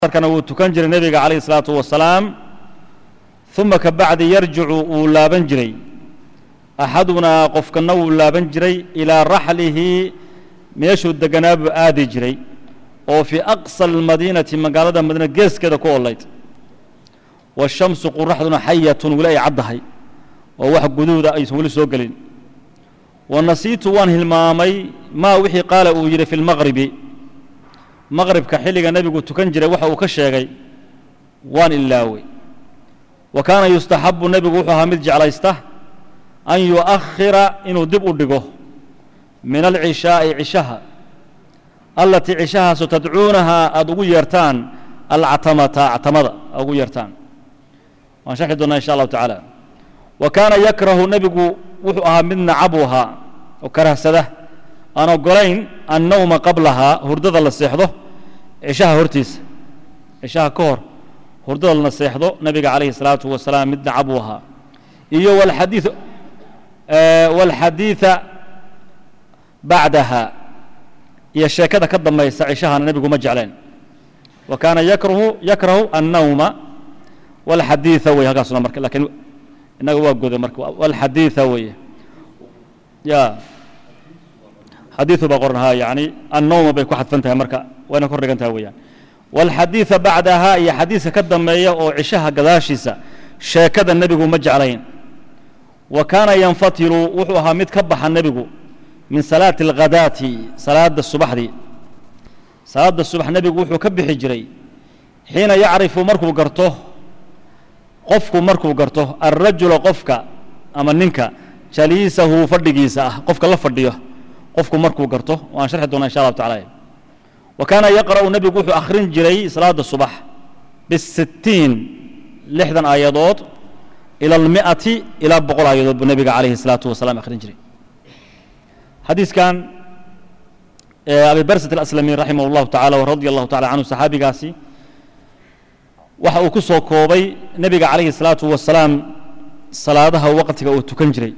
kana wuu tukan jiray nebiga calayh isalaatu wasalaam uma ka bacdi yarjicu wuu laaban jiray axadunaa qofkana wuu laaban jiray ilaa raxlihi meeshuu deganaa buu aadi jiray oo fii aqsa almadiinati magaalada madiina geeskeeda ku olayd washamsu quraxduna xayatun weli ay caddahay oo wax guduuda aysan weli soo gelin wa nasiitu waan hilmaamay maa wixii qaala uu yidhi fi lmaqribi maqribka xilliga nebigu tukan jiray waxa uu ka sheegay waan ilaawey wa kaana yustaxabu nebigu wuxuu ahaa mid jeclaysta an yu'akhira inuu dib u dhigo min alcishaa'i cishaha allatii cishahaasu tadcuunahaa aada ugu yeertaan alcatamata actamada aad ugu yeertaan waan sharxi doonaa insha allahu tacaala wa kaana yakrahu nebigu wuxuu ahaa mid nacabu ahaa oo karahsada aan ogolayn annawma qablahaa hurdada la seexdo cishaha hortiisa cishaha ka hor hurdada la seexdo nebiga calayhi salaatu wasalaam mid nacab uu ahaa iyo walxadii walxadiida bacdaha iyo sheekada ka dambaysa cishahana nebigu ma jecleen wa kaana yakrahu yakrahu annawma walxadiida wey halkaasuna marka lakiin innaga waa goday marka walxadiida weeye ya xadiiثu baa qoran ha yani annowma bay ku xadfan tahay marka wayna kor dhigan tahay weeyaan wاlxadiiثa bacdaha iyo xadiiska ka dambeeya oo cishaha gadaashiisa sheekada nebigu ma jeclayn wa kaana yanfatilu wuxuu ahaa mid ka baxa nebigu min salaati اlghadaati salaada subaxdii salaada subax nebigu wuxuu ka bixi jiray xiina yacrifu markuu garto qofku markuu garto alrajula qofka ama ninka jaliisahu fadhigiisa ah qofka la fadhiyo qofku markuu garto waan sharxi doonaa insha allahu tacala wa kaana yaqra'u nebigu wuxuu akhrin jiray salaada subax bisittiin lixdan aayadood ila almi'ati ilaa boqol aayadood buu nebiga calayhi salaatu wasalaam akhrin jiray xadiiskan abi barsat alaslami raximah allahu tacala wa radia allahu tacala canhu saxaabigaasi waxa uu ku soo koobay nebiga calayhi salaatu wasalaam salaadaha waqtiga uu tukan jiray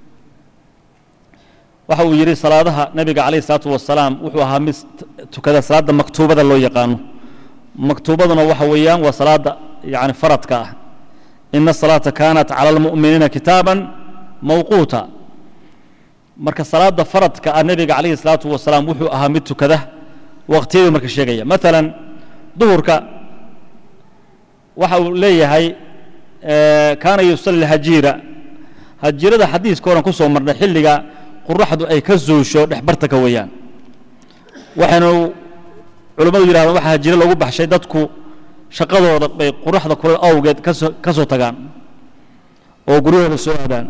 waxa uu yidhi salaadaha nebiga calayh isalaatu wasalaam wuxuu ahaa mid tukada salaadda maktuubada loo yaqaano maktuubaduna waxa weeyaan waa salaadda yani faradka ah ina asalaata kaanat cala almu'miniina kitaaban mawquuta marka salaadda faradka ah nebiga calayhi salaatu wasalaam wuxuu ahaa mid tukada waqtiyaduu marka sheegaya maalan duhurka waxa uu leeyahay kaana yusalli hajiira hajiirada xadiiska horan ku soo marnay xilliga quraxdu ay ka zuusho dhexbartanka weeyaan waxaynu culimmadu yidhahdaan waxaa hajiro lagu baxshay dadku shaqadooda bay quraxda kulal awgeed kasoo ka soo tagaan oo guryahooda soo aadaan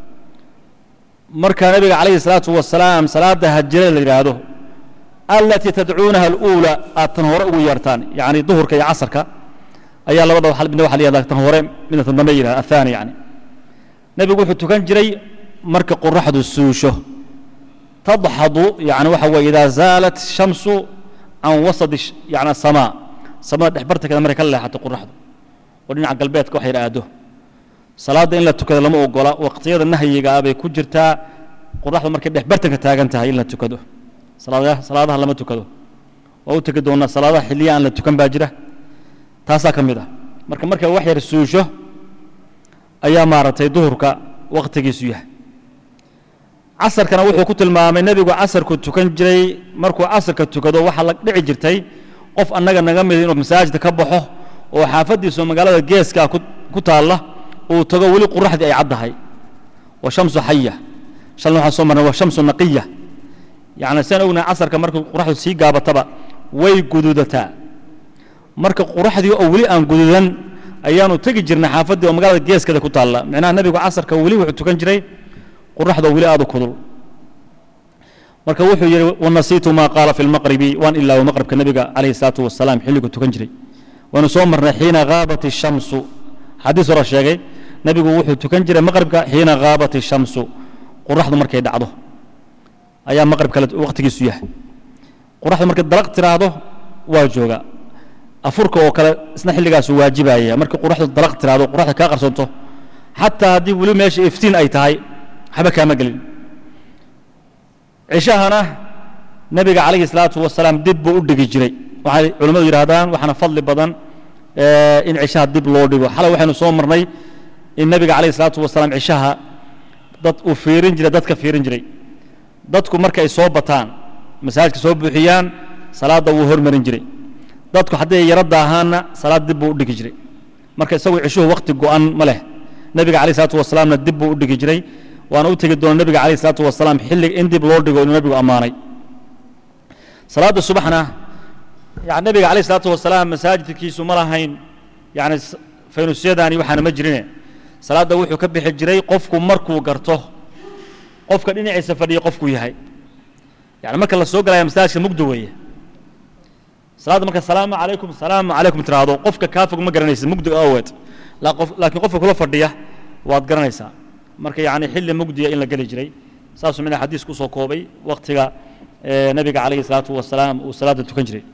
marka nebiga calayhi salaatu wasalaam salaadda hajirada la yidhaahdo allatii tadcuunaha aluula aad tan hore ugu yeertaan yacni duhurka iyo casarka ayaa labada midna waxa la yihahdaa tan hore midna tan dambe yidhahda athaani yani nebigu wuxuu tukan jiray marka qoraxdu suusho tadxadu yani waxa weye idaa zaalat shamsu can wasadi yani asamaa samada dhexbartankeeda markay ka leexato qoraxdu oo dhinaca galbeedka wax yar aado salaadda in la tukado lama ogola waqtiyada nahyiga ah bay ku jirtaa qoraxdu markay dhexbartanka taagan tahay in la tukado salaadaha lama tukado waa u tegi doonaa salaadaha xilliya aan la tukan baa jira taasaa ka mid ah marka markay wax yar suusho ayaa maaragtay duhurka waqtigiisu yahay casarkana wuxuu ku tilmaamay nebigu casarku tukan jiray markuu casarka tukado waxaa la dhici jirtay qof annaga naga mid inuu masaajidka ka baxo oo xaafaddiisu magaalada geeskaa ku taalla uu tago weli quraxdii ay caddahay wa shamsu xaya shalna waxaan soo marnay wa shamsu naqiya yacni saan ognahay casarka markuu quraxdu sii gaabataba way guduudataa marka quraxdii oo weli aan guduudan ayaanu tegi jirnay xaafaddii oo magaalada geeskeeda ku taalla micnaha nebigu casarka weli wuxuu tukan jiray quraxda weli aad u kudul marka wuxuu yidhi wanasiitu maa qaala fi lmaqribi waan ilaawo maqribka nebiga calayhi salaatu wasalaam xilligu tukan jiray waynu soo marnay xiina haabat ishamsu xadiis hore sheegay nebigu wuxuu tukan jiray maqribka xiina haabat ishamsu quraxdu markay dhacdo ayaa maqribka waqtigiisu yahay quraxdu markay dalaq tiraahdo waa jooga afurka oo kale isna xilligaasu waajibaya markii quraxdu dalaq tiraahdo quraxda kaa qarsoonto xataa haddii weli meesha iftiin ay tahay waxba kaama gelin cishahana nebiga calayhi salaatu wasalaam dib buu u dhigi jiray waxay culimmadu yidhaahdaan waxaana fadli badan in cishaha dib loo dhigo xalay waxaynu soo marnay in nebiga calayh isalaatu wasalaam cishaha dad uu fiirin jiray dadka fiirin jiray dadku marka ay soo bataan masaajidka soo buuxiyaan salaadda wuu hormarin jiray dadku hadday yaro daahaanna salaad dib buu u dhigi jiray marka isagu cishuhu wakhti go'an ma leh nebiga calayh isalaatu wasalaamna dib buu u dhigi jiray waana u tegi doona nebiga calayh isalaatu wasalaam xilliga in dib loo dhigo inuu nebigu ammaanay salaadda subaxna yani nebiga calayh isalaatu wasalaam masaajidkiisu ma lahayn yani faynusyadani waxaana ma jirine salaadda wuxuu ka bixi jiray qofku markuu garto qofka dhinaciisa fadhiya qofkuu yahay yani marka la soo galaya masaajidka mugdo weeye salaadda marka salaamu calaykum salaamu calaykum tiraahdo qofka kaa fog ma garanaysa mugdiga aweed laakiin qofka kula fadhiya waad garanaysaa marka yani xilli mugdiya in la geli jiray saasuu mina xadiis kusoo koobay waktiga nebiga calayhi salaatu wasalaam uu salaadda tukan jiray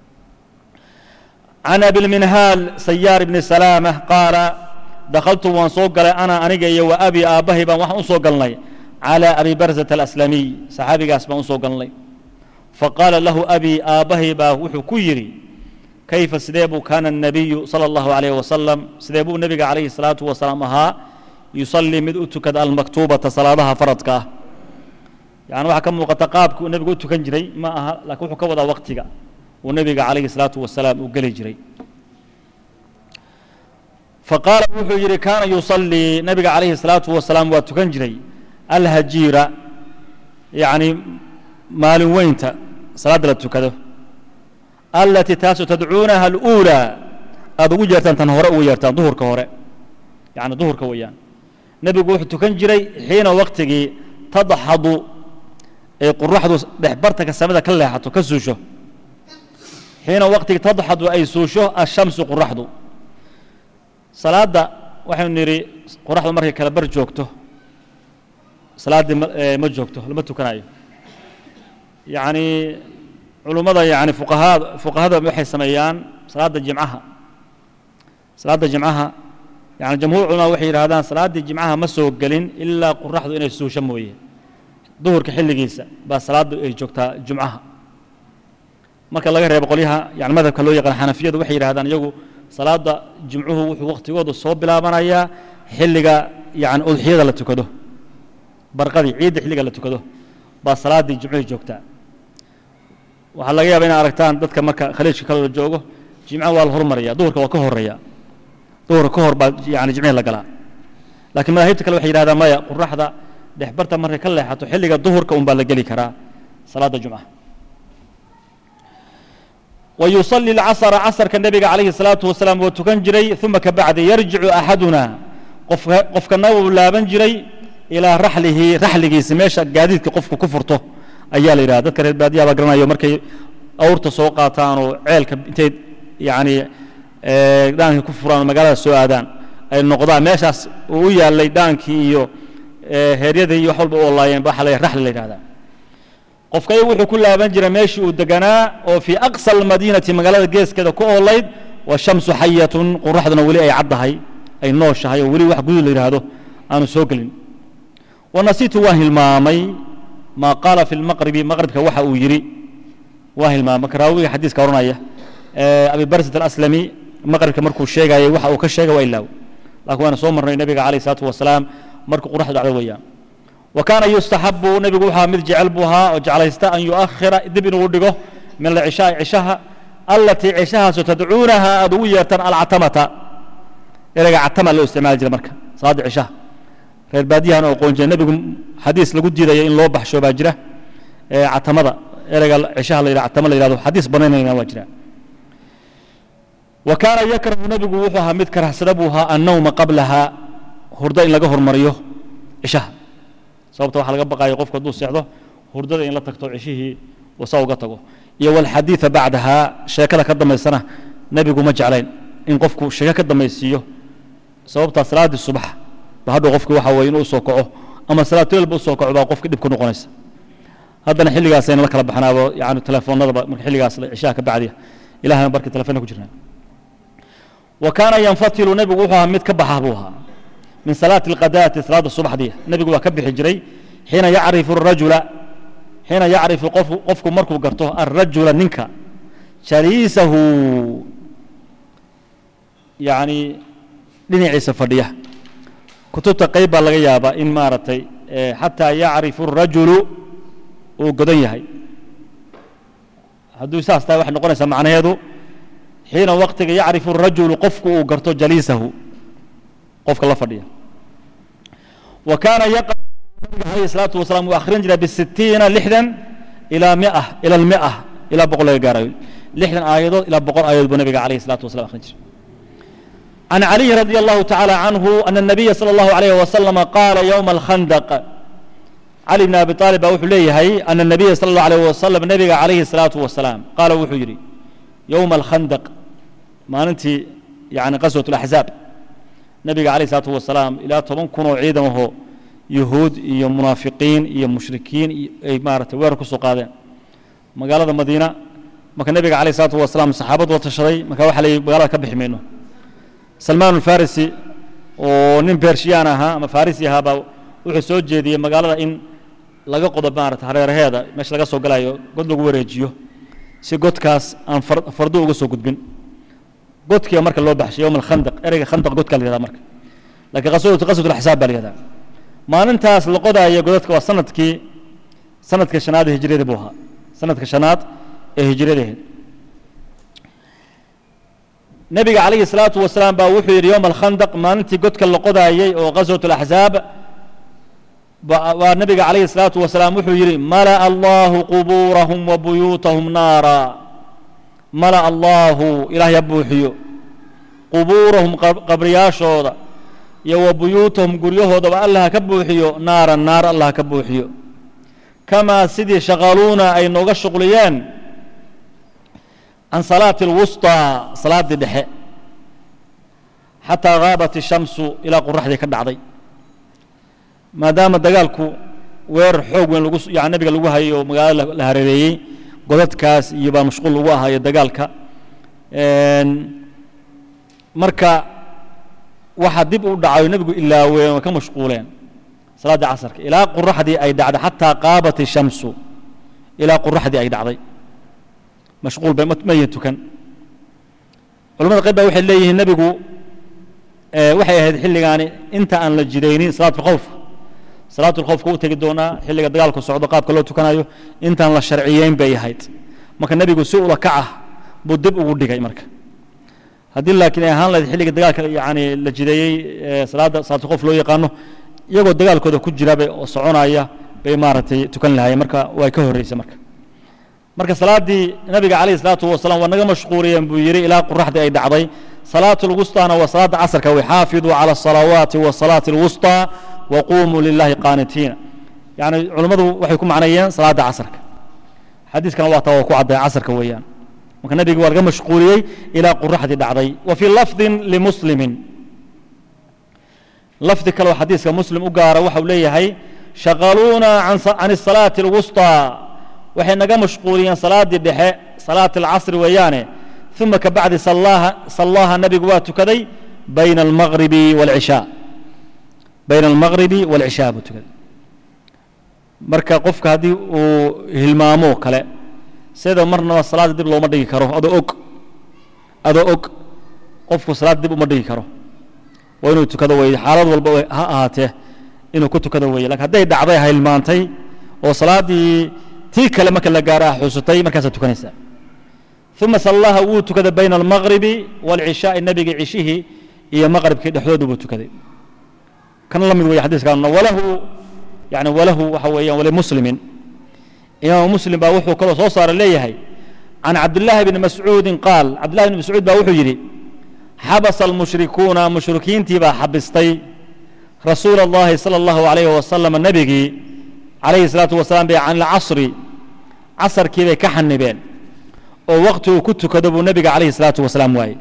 can abilminhaal sayaar ibni salaama qaala dakhaltu waan soo galay ana aniga iyo wa abi aabbahay baan waxaan u soo galnay calى abi barzata alaslamiy saxaabigaas baan u soo galnay faqaala lahu abi aabbahay baa wuxuu ku yidhi kayfa sidee buu kaana الnabiyu salى اllahu عalayh wasalam sidee buu nebiga calayhi الsalaatu wasalaam ahaa yusallii mid u tukada almaktuubata salaadaha faradka ah yani waxaa ka muuqata qaabka uu nebigu u tukan jiray ma aha lakiin wuxuu ka wadaa waktiga uu nebiga calayhi الsalaatu wasalaam uu geli jiray faqaala wuxuu yidhi kaana yusallii nebiga calayhi الsalaatu wasalaam waa tukan jiray alhajiira yani maalin weynta salaadda la tukado alatii taasoo tadcuunaha aluulaa aada ugu yeertaan tan hore ugu yeertaan duhurka hore yani duhurka weeyaan nebigu wuxuu tukan jiray xiina waktigii tadxadu ay quraxdu dhexbartanka samada ka leexato ka suusho xiina waktigii tadxadu ay suusho ashamsu quraxdu salaadda waxaynu nidhi qoraxdu markay kala bar joogto salaaddii ma joogto lama tukanayo yacni culummada yani fuqahaa fuqahada waxay sameeyaan salaadda jimcaha salaadda jimcaha yani jamhuur culamaa waxay yidhahdaan salaaddii jimcaha ma soo gelin ilaa qoraxdu inay suusho mooye duhurka xilligiisa baa salaaddu ay joogtaa jumcaha marka laga reebo qolyaha yani madhabka loo yaqaan xanafiyadu waxay yidhahdaan iyagu salaadda jimcuhu wuxuu waktigooda soo bilaabanayaa xilliga yani udxiyada la tukado barqadii ciidda xilliga la tukado baa salaaddii jimcuhii joogtaa waxaa laga yaaba inay aragtaan dadka marka khaliijka kaloo joogo jimcaha waa la hormaraya duhurka waa ka horeeya duhurka ka hor baa yani jimcihii la galaa laakiin madaahibta kale waxay yidhahdaan maya quraxda dhexbarta markay ka leexato xilliga duhurka un baa la geli karaa salaadda jumcaha ويصلي الcصر casرka nebiga عalayه الصلاaةu وaسلاaم waa tukan jiray ثuma kabacdi yarjicu أxaduna qofkana wuu laaban jiray ilىa raxlihi raxligiisa meesha gaadiidka qofku ku furto ayaa la yidhahda dadka reer baadiyaha baa garanayo markay awrta soo qaataan oo ceelka intay yani dhaanka ku furaan oo magaalada soo aadaan ay noqdaan meeshaas uu u yaalay dhaankii iyo heeryadii iyo wax walba u olaayeen ba waxa raxli la yidhahdaa qofka ayagu wuxuu ku laaban jiray meeshii uu deganaa oo fii aqsa almadiinati magaalada geeskeeda ku oolayd washamsu xayatun qoraxduna weli ay caddahay ay nooshahay oo weli wax guduud la yidhaahdo aanu soo gelin wanasiitu waan hilmaamay maa qaala fi lmaqribi maqribka waxa uu yidhi waan hilmaamay marka raawiga xadiiska oranaya abi barsat alaslami maqribka markuu sheegayay waxa uu ka sheegay waa ilaaw laakiin waana soo marnay nebiga calayh isalaatu wasalaam markuu qoraxdu dhacdo weeyaan وكان يستحب نبgu وxaa mid jecel buu ahaa oo jeclaysta أن يؤkhira dib inuu dhigo min العشhاء عشhaha اlatيi عشhahaasoo tadcuunaha aad ugu yeertaan alcatamata ereyga catama loo isticmaali jira marka salaada عشhaha reer baadiyahan oo qoon jira nebigu xadiis lagu diidaya in loo baxsho baa jira catamada ereyga عشhaha la yidhah catama la yihahdo xadiis banaynayna waa jira وكاana yakrahu nebigu wuxuu ahaa mid karahsada buu ahaa النawma qablaha hurdo in laga hormariyo عشhaha sababta waxa laga baqayo qofku hadduu seexdo hurdada in la tagto ceshihii wasa uga tago iyo walxadiida bacdaha sheekada ka dambaysana nebigu ma jeclayn in qofku sheeko ka dambaysiiyo sababtaa salaaddii subax ba hadhow qofki waxa weye inuu usoo kaco ama salaatuleelba usoo kaco baa qofki dhib ku noqonaysa haddana xilligaasayna la kala baxnaabo yani telefoonadaba marka xilligaas cishaha ka bacdiya ilahana barkii telefoonna ku jirnaa wa kaana yanfatilu nebigu wuxuu ahaa mid ka baxa buu ahaa min salaati اlqadaati salaadda subaxdii nebigu waa ka bixi jiray xiina yacrifu الrajula xiina yacrifu qofku markuu garto alrajula ninka jaliisahu yacni dhinaciisa fadhiya kutubta qayb baa laga yaabaa in maaragtay xataa yacrifu الrajulu uu godan yahay hadduu saas tahay waxay noqonaysaa macnaheedu xiina waqtiga yacrifu الrajulu qofku uu garto jaliisahu qofka la fadhiya wa kaana yaqra nabiga alayh الsalaatu wasalaam uu akhrin jiray bisitiina lixdan ilaa mia ila almia ilaa boqol laga gaarayo lixdan aayadood ilaa boqol aayadood buu nabiga alayh الsalatu wasalam akhrin jiray عن علي رضي الله تعالى عنه أن النبي صلى الله عليه وسلم قال يوم الخندق علي بن أبي طالب وحو ليهي أن النبي صلى الله عليه وسلم نبي عليه الصلاة والسلام قال وحو يري يوم الخندق ما أنت يعني قسوة الأحزاب نبي عليه الصلاة والسلام إلى طبعا كنوا عيدا وهو يهود يا منافقين يا مشركين أي مارة ويركو سقادين مقالة المدينة ما كان النبي عليه الصلاة والسلام صحابة وتشري ما كان وحلي مقالة كبح منه salmaan alfarisi oo nin bershiyan ahaa ama farisi ahaabaa wuxuu soo jeediyey magaalada in laga qodo maarata hareeraheeda meesha laga soo galayo god lagu wareejiyo si godkaas aan fardo uga soo gudbin godkiia marka loo baxshay yowm alkhandaq ereyga khandaq godka la yihahda marka lakiin qaswatu qaswat alxisaab baa la yihahdaa maalintaas la qodaaya godadka waa sanadkii sanadka shanaad ee hijriyada buu ahaa sanadka shanaad ee hijriyadaheed nabiga calayhi الsalaatu wasalaam baa wuxuu yidhi yowma alkhandaq maalintii godka la qodaayey oo qaswat اlaxzaab waa nabiga calayhi الsalaatu wasalaam wuxuu yidhi mala'a allahu qubuurahum wa buyuutahum naara mala'a allahu ilaah ya buuxiyo qubuurahum qabriyaashooda iyo wa buyuutahum guryahoodaba allah ka buuxiyo naara naar allah ka buuxiyo kamaa sidii shaqaluuna ay nooga shuqliyeen can salaati اlwusطىa salaaddii dhexe xataa gaabat الshamsu ilaa qoraxdii ka dhacday maadaama dagaalku weerar xoog weyn lagu yani nabiga lagu hayo magaalada la hareereeyey godadkaas iyo baa mashquul lagu ahaayo dagaalka marka waxaa dib u dhacayo nebigu ilaaween way ka mashquuleen salaaddii casarka ilaa qoraxdii ay dhacday xataa qaabat الshamsu ilaa qoraxdii ay dhacday mashquul bay mayan tukan culamada qayb baa waxay leeyihiin nebigu waxay ahayd xilligaani inta aan la jidaynin salaatu lkhawfka salaatu lkhawfka u tegi doonaa xilliga dagaalku socdo qaabka loo tukanayo intaan la sharciyeyn bay ahayd marka nebigu si ula kac ah buu dib ugu dhigay marka haddii laakiin ay ahaan lahayd xilliga dagaalka yani la jideeyey salaadda salaatu khawf loo yaqaano iyagoo dagaalkooda ku jira bay oo soconaya bay maaragtay tukan lahaayeen marka way ka horreysay marka marka salaaddii nabiga calayh isalaatu wasalaam waa naga mashquuliyeen buu yidhi ilaa qoraxdii ay dhacday salaatu lwusطaana waa salaadda casarka wey xaafiduu cala asalawaati wasalaati alwusطى waqumuu lilahi qaanitiina yani culummadu waxay ku macneeyeen salaadda casarka xadiiskana waa taa waa ku cadday casarka weeyaan marka nabiga waa laga mashquuliyey ilaa qoraxdii dhacday wa fii lafdin limuslimin lafdi kaleo xadiiska muslim u gaara waxau leeyahay shaqaluuna can الsalaati اlwusطى waxay naga mashquuliyeen salaaddii dhexe salaat alcasri weeyaane uma ka bacdi sallaaha nabigu waa tukaday bayna almaqribi wاlcishaa bayna almaqribi wاlcishaa buu tukaday marka qofka haddii uu hilmaamo kale sida marnaba salaadda dib looma dhigi karo adoo og adoo og qofku salaad dib uma dhigi karo waa inuu tukado weeye xaalad walba ha ahaatee inuu ku tukado weeye lakin hadday dhacday hilmaantay oo salaaddii tii kale marka la gaaro ah xuusatay markaasaa tukanaysaa uma sallaha wuu tukaday bayna almaqribi wاlcishaai nebiga cishihii iyo maqribkii dhexdooda buu tukaday kan la mid weeye xadiiskaanuna walahu yani walahu waxa weeyaan walimuslimin imaamu muslim baa wuxuu kaloo soo saara leeyahay can cabdillaahi bni mascuudin qaal cabdillahi bni mascuud baa wuxuu yidhi xabasa almushrikuuna mushrikiintii baa xabistay rasuula اllahi salى اllahu alayh wasalam nebigii calayhi الsalaatu wasalaam bay can alcasri casarkii bay ka xanibeen oo waqti uu ku tukado buu nebiga calayhi الsalaatu wasalaam waayey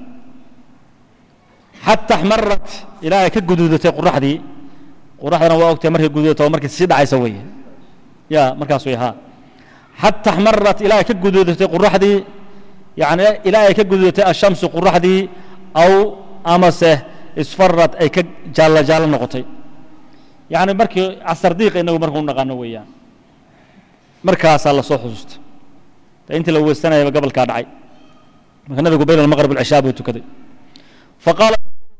xata axmarat ilaa ay ka guduudatay qoraxdii qoraxdana waa ogtahay markay guduudato markay sii dhacaysa weeye ya markaas way haa xata axmarat ilaa ay ka guduudatay qoraxdii yani ilaa ay ka guduudatay ashamsu qoraxdii aw amase isfarad ay ka jaallo jaallo noqotay yani markii casar diiqa inagu marka u naqaano weeyaan markaasaa la soo xusuustay intii la weysanayaba gobolkaa dhacay marka nabigu bayna almaqrib walcishaa buu tukaday faqaala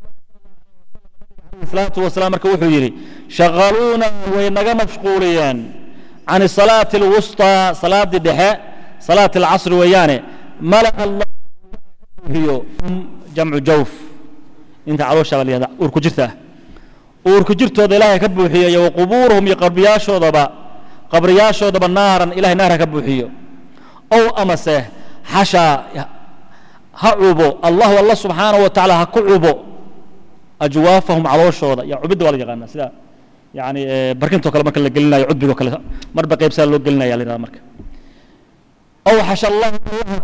salaatu wasalaam marka wuxuu yidhi shaqaluuna way naga mashquuliyeen can salaati alwusطى salaadii dhexe salaati alcasri weeyaane mala allah iyo jamcu jawf inta caloosha baa la yihahda uurku jirta ah uurku jirtooda ilaahay ka buuxiyo iyo waqubuuruhum iyo qabriyaashoodaba qabriyaashoodaba naaran ilahay naar ha ka buuxiyo ow amase xashaa ha cubo allahu alla subxaanahu wa tacaala ha ku cubo ajwaafahum calooshooda ya cubidda waa la yaqaanaa sida yani barkintoo kale marka la gelinayo cudbigoo kale marba qaybsaa loo gelinaya la yihahda marka ow xasha allahu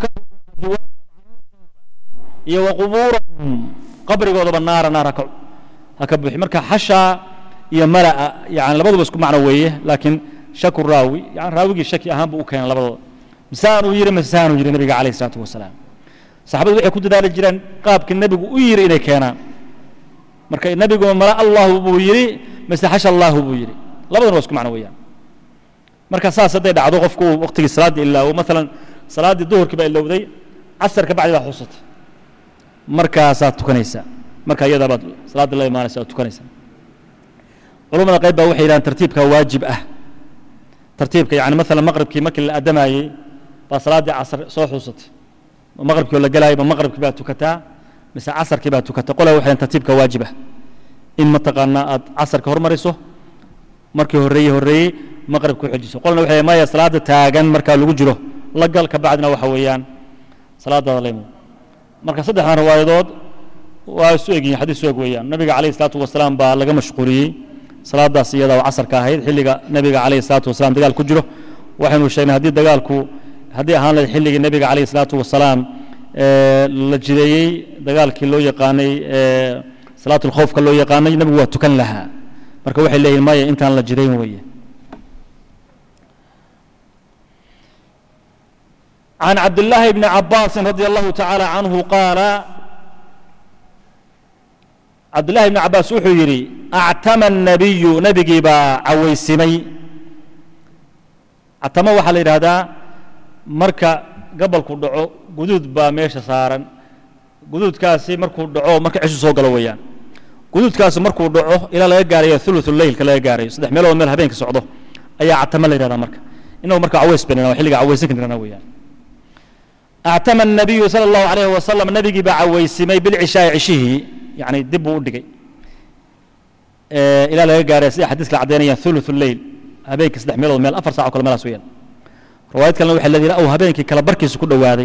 iyo waqubuurahum qabrigoodaba naara naar haka ha ka buuxi marka xashaa iyo mala'a yani labaduba isku macno weeye laakiin shaku raawi yani raawigii shaki ahaan buu u keenay labadooda misaanuu yidhi misaanuu yidhi nabiga calayh isalaatu wasalaam saxaabadu waxay ku dadaali jireen qaabkii nebigu u yidhi inay keenaan marka nebigu mala allahu buu yidhi mise xasha allahu buu yidhi labaduna waa isku macno weeyaan marka saas hadday dhacdo qofku uu waqtigii salaaddii ilaawo maalan salaaddii duhurkii baa ilowday casar ka bacdi baa xusatay markaasaad tukanaysaa marka iyadaa baad salaadda la imaanaysa oad tukanaysaa culamada qayb baa waxay yidhahaan tartiibka waajib ah tartiibka yani maalan maqribkii markii la adamayey baa salaaddii casar soo xuusatay maqribkii oo la gelaayay ma maqribkii baa tukataa mise casarkii baa tukata qolaa waxay tartiibka waajib ah in mataqaanaa aad casarka hormariso markii horreeye horreeyey maqribka u xojiso qolna waxay maya salaadda taagan markaa lagu jiro la gal ka bacdina waxa weeyaan salaadaada laymo marka saddexdan riwaayadood waa isu egyihin xadiis isu eg weeyaan nabiga calayhi salaatu wasalaam baa laga mashquuliyey salaadaas iyada oo casarka ahayd xilliga nabiga calayhi salaatu wasalaam dagaal ku jiro waxaynu sheegnay haddii dagaalku haddii ahaan lahayd xilligii nabiga calayhi salaatu wasalaam la jideeyey dagaalkii loo yaqaanay salaatu lkhowfka loo yaqaanay nabigu waa tukan lahaa marka waxay leeyihin maya intaan la jidayn weeye عن عبد الله بن عباس رضي الله تعالى عنه قال عبد الله بن عباس وحو يري اعتم النبي نبي با عويسمي اعتم waxa la yiraahdaa marka gabalku dhaco guduud baa meesha saaran guduudkaasi markuu dhaco marka cishu soo galo weeyaan guduudkaasi markuu dhaco ilaa laga gaarayo thuluthul leylka laga gaarayo saddex meelood meel habeenka socdo ayaa catama la yidhahdaa marka inagu marka caways banana xilliga cawaysan karana weeyaan اعتم النبي صلى الله عليه وسلم نبي بعويسمي بالعشاء عشيه يعني دب ودقي إلى لا يقاري سيدي حديث العدينية ثلث الليل هبينك سدح ميل ميل أفر ساعة كل ملا سويا رواية كان الوحي الذي رأوا هبينك كلا بركيس كل وادي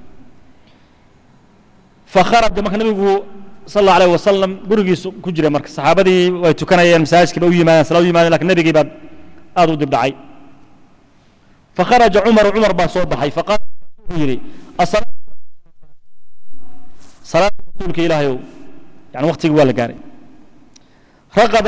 فخرج دمك النبي صلى الله عليه وسلم برقيس كجري مرك الصحابة دي ويتكنا مساج كبا ويما صلاة ويما لكن النبي بعد آدو دبعي فخرج عمر عمر بصوت بحي فقال yidhi salaada rasuulka ilaahayow yani waktigii waa la gaaray raqaba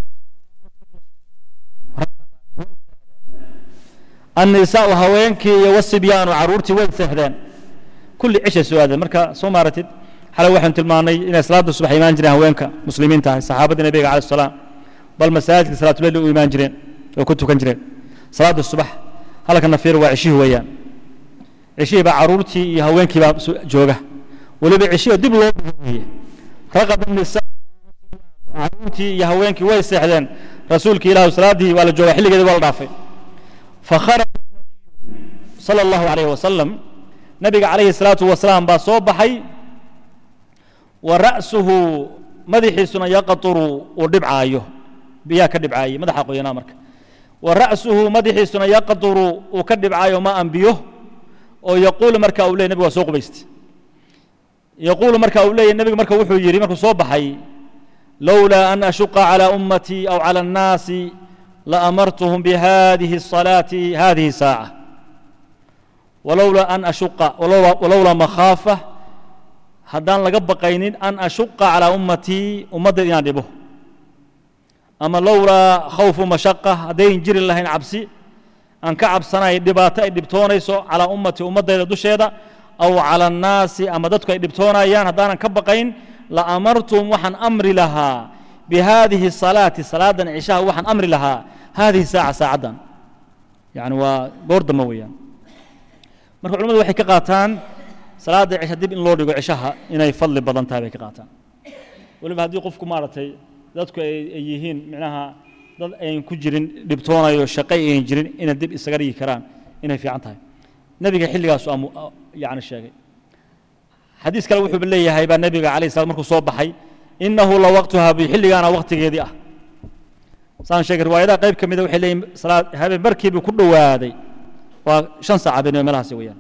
annisaau haweenkii iyo wasibyaanu caruurtii way seexdeen kulli cishay soo aadeen marka soo maaratid xalay waxaynu tilmaanay inay salaada subax imaan jireen haweenka muslimiinta ahay saxaabadii nabiga calayh salaam bal masaajidka salaatuleyl u imaan jireen oo ku tukan jireen salaada subax halka nafiir waa cishihii weeyaan cishihii baa caruurtii iyo haweenkii baa jooga weliba cishihii dib loo dhigay raqaba nisaa caruurtii iyo haweenkii way seexdeen rasuulkii ilaahu salaadii waa la joogaa xilligeedii waa la dhaafay fakharaja sala allahu calayhi wasalam nabiga calayhi salaatu wasalaam baa soo baxay wa ra'suhu madaxiisuna yaqaturu uu dhibcaayo biyaa ka dhibcaayay madaxa qoyanaa marka wa ra'suhu madaxiisuna yaqaturu uu ka dhibcaayo ma anbiyo oo yaquulu marka uu leeyay nabigu waa soo qubaystay yaquulu marka uu leeyay nabigu marka wuxuu yidhi markuu soo baxay lowlaa an ashuqa calى ummatii aw calى الnaasi laamartuhum bihadihi الصalaati hadihi saaعة walowlaa an ashuqa walowlaa makhaafa haddaan laga baqaynin an ashuqa calى ummatii ummaddeed inaan dhibo ama lowlaa khawfu mashaqa haddayn jiri lahayn cabsi aan ka cabsanay dhibaato ay dhibtoonayso calaa ummati ummaddayda dusheeda aw cala annaasi ama dadku ay dhibtoonayaan haddaanan ka baqayn la amartum waxaan amri lahaa bihadihi salaati salaadan cishaha waxaan amri lahaa hadihi saaca saacaddan yani waa goor dambe weeyaan marka culamadu waxay ka qaataan salaadda cisha dib in loo dhigo cishaha inay fadli badan tahay bay ka qaataan weliba haddii qofku maaragtay dadku ay ay yihiin micnaha dad ayn ku jirin dhibtoonayo shaqay ayn jirin inay dib isaga dhigi karaan inay fiican tahay nebiga xilligaasu amu yani sheegay xadiis kale wuxuu leeyahay baa nebiga calayh salam markuu soo baxay innahu la waqtuha bi xilligaana waqtigeedii ah saan sheegay riwaayadaha qayb ka mida waxay leeyihin salaad habeen barkiibii ku dhowaaday waa shan saac habeenimo meelahaasi weeyaan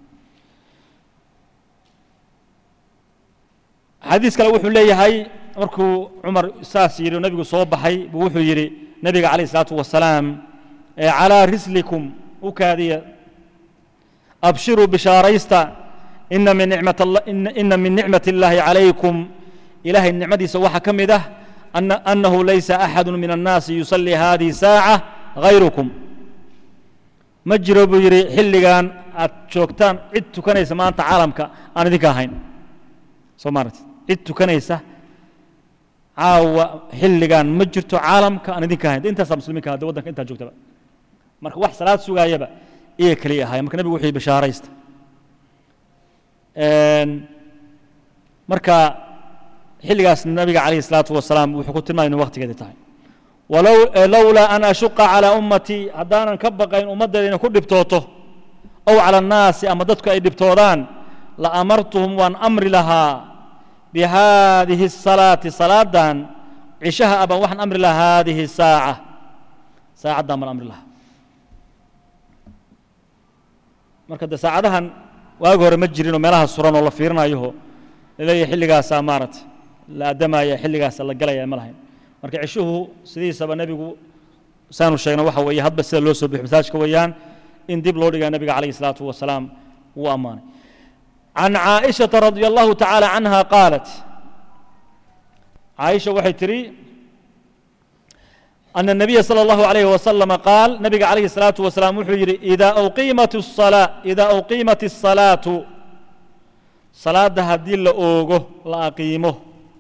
xadiis kale wuxuu leeyahay markuu cumar saas yidhi oo nebigu soo baxay buu wuxuu yidhi nebiga calayh isalaatu wasalaam ee calaa rislikum u kaadiya abshiruu bishaaraysta ina min nicmat ina min nicmat illaahi calaykum ilaahay nicmadiisa waxaa ka mid ah ana annahu laysa axadu min annaasi yusallii hadihi saaca hayrukum ma jiro buu yidhi xilligan aad joogtaan cid tukanaysa maanta caalamka aan idinka ahayn soo maaragti cid tukanaysa caawa xilligan ma jirto caalamka aan idinka ahayn de intaasaa muslimiinka hadda waddanka intaa joogtaba marka wax salaad sugaayaba iyaga keliya ahaaya marka nebigu wuxuu bishaaraysta marka xilligaas nabiga calayhi الsalaatu wasalaam wuxuu ku tilmaamay inu waqtigeedii tahay walow lowlaa an ashuqa calىa ummatii haddaanan ka baqayn ummaddeeda inay ku dhibtooto ow calى الnaasi ama dadku ay dhibtoodaan la amartuhum waan amri lahaa bihadihi الsalaati salaadan cishaha abaan waxaan amri lahaa hadihi الsaaca saacaddan baan amri lahaa marka de saacadahan waagi hore ma jirinoo meelaha suran oo la fiirinayoho laleeyahay xilligaasaa maaragtay la addamaya xilligaasa la galaya ma lahayn marka cishuhu sidiisaba nebigu saanu sheegna waxa weeye hadba sida loo soo bixiyo masaajka weeyaan in dib loo dhigaa nebiga calayhi الsalaatu wasalaam wuu ammaanay can caaئiشhaةa radي allahu taعaalى canha qaalat caaisha waxay tidhi أن النبي صلى الله عليه وسلم قال نبي عليه الصلاة والسلام وحو يري إذا أقيمت الصلاة إذا أقيمت الصلاة صلاة هدي لأوغو لأقيمه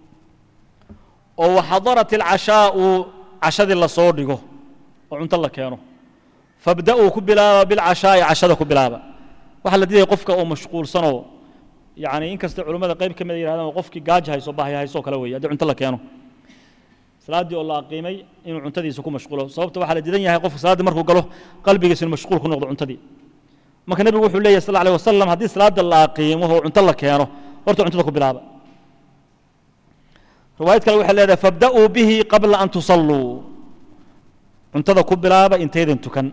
وحضرت العشاء عشاء الله صوريغو وعنت الله كيانو فابدأوا كبلابا بالعشاء عشاء كبلابا waxa la diidaya qofka oo mashquulsanoo yani in kasta culimmada qayb ka mid yidhahdaan qofkii gaaja hayso bahya haysoo kale weeye haddii cunto la keeno salaaddii oo la aqiimay inuu cuntadiisa ku mashquulo sababta waxaa la diidan yahay qofka salaaddii markuu galo qalbigiisa inuu mashquul ku noqdo cuntadii marka nebigu wuxuu leeyahy sal alيه wasalam haddii salaadda la aqiimo oo cunto la keeno horta cuntada ku bilaaba riwaayad kale waxay leedahay fabda'uu bihi qabla an tusalluu cuntada ku bilaaba intaydan tukan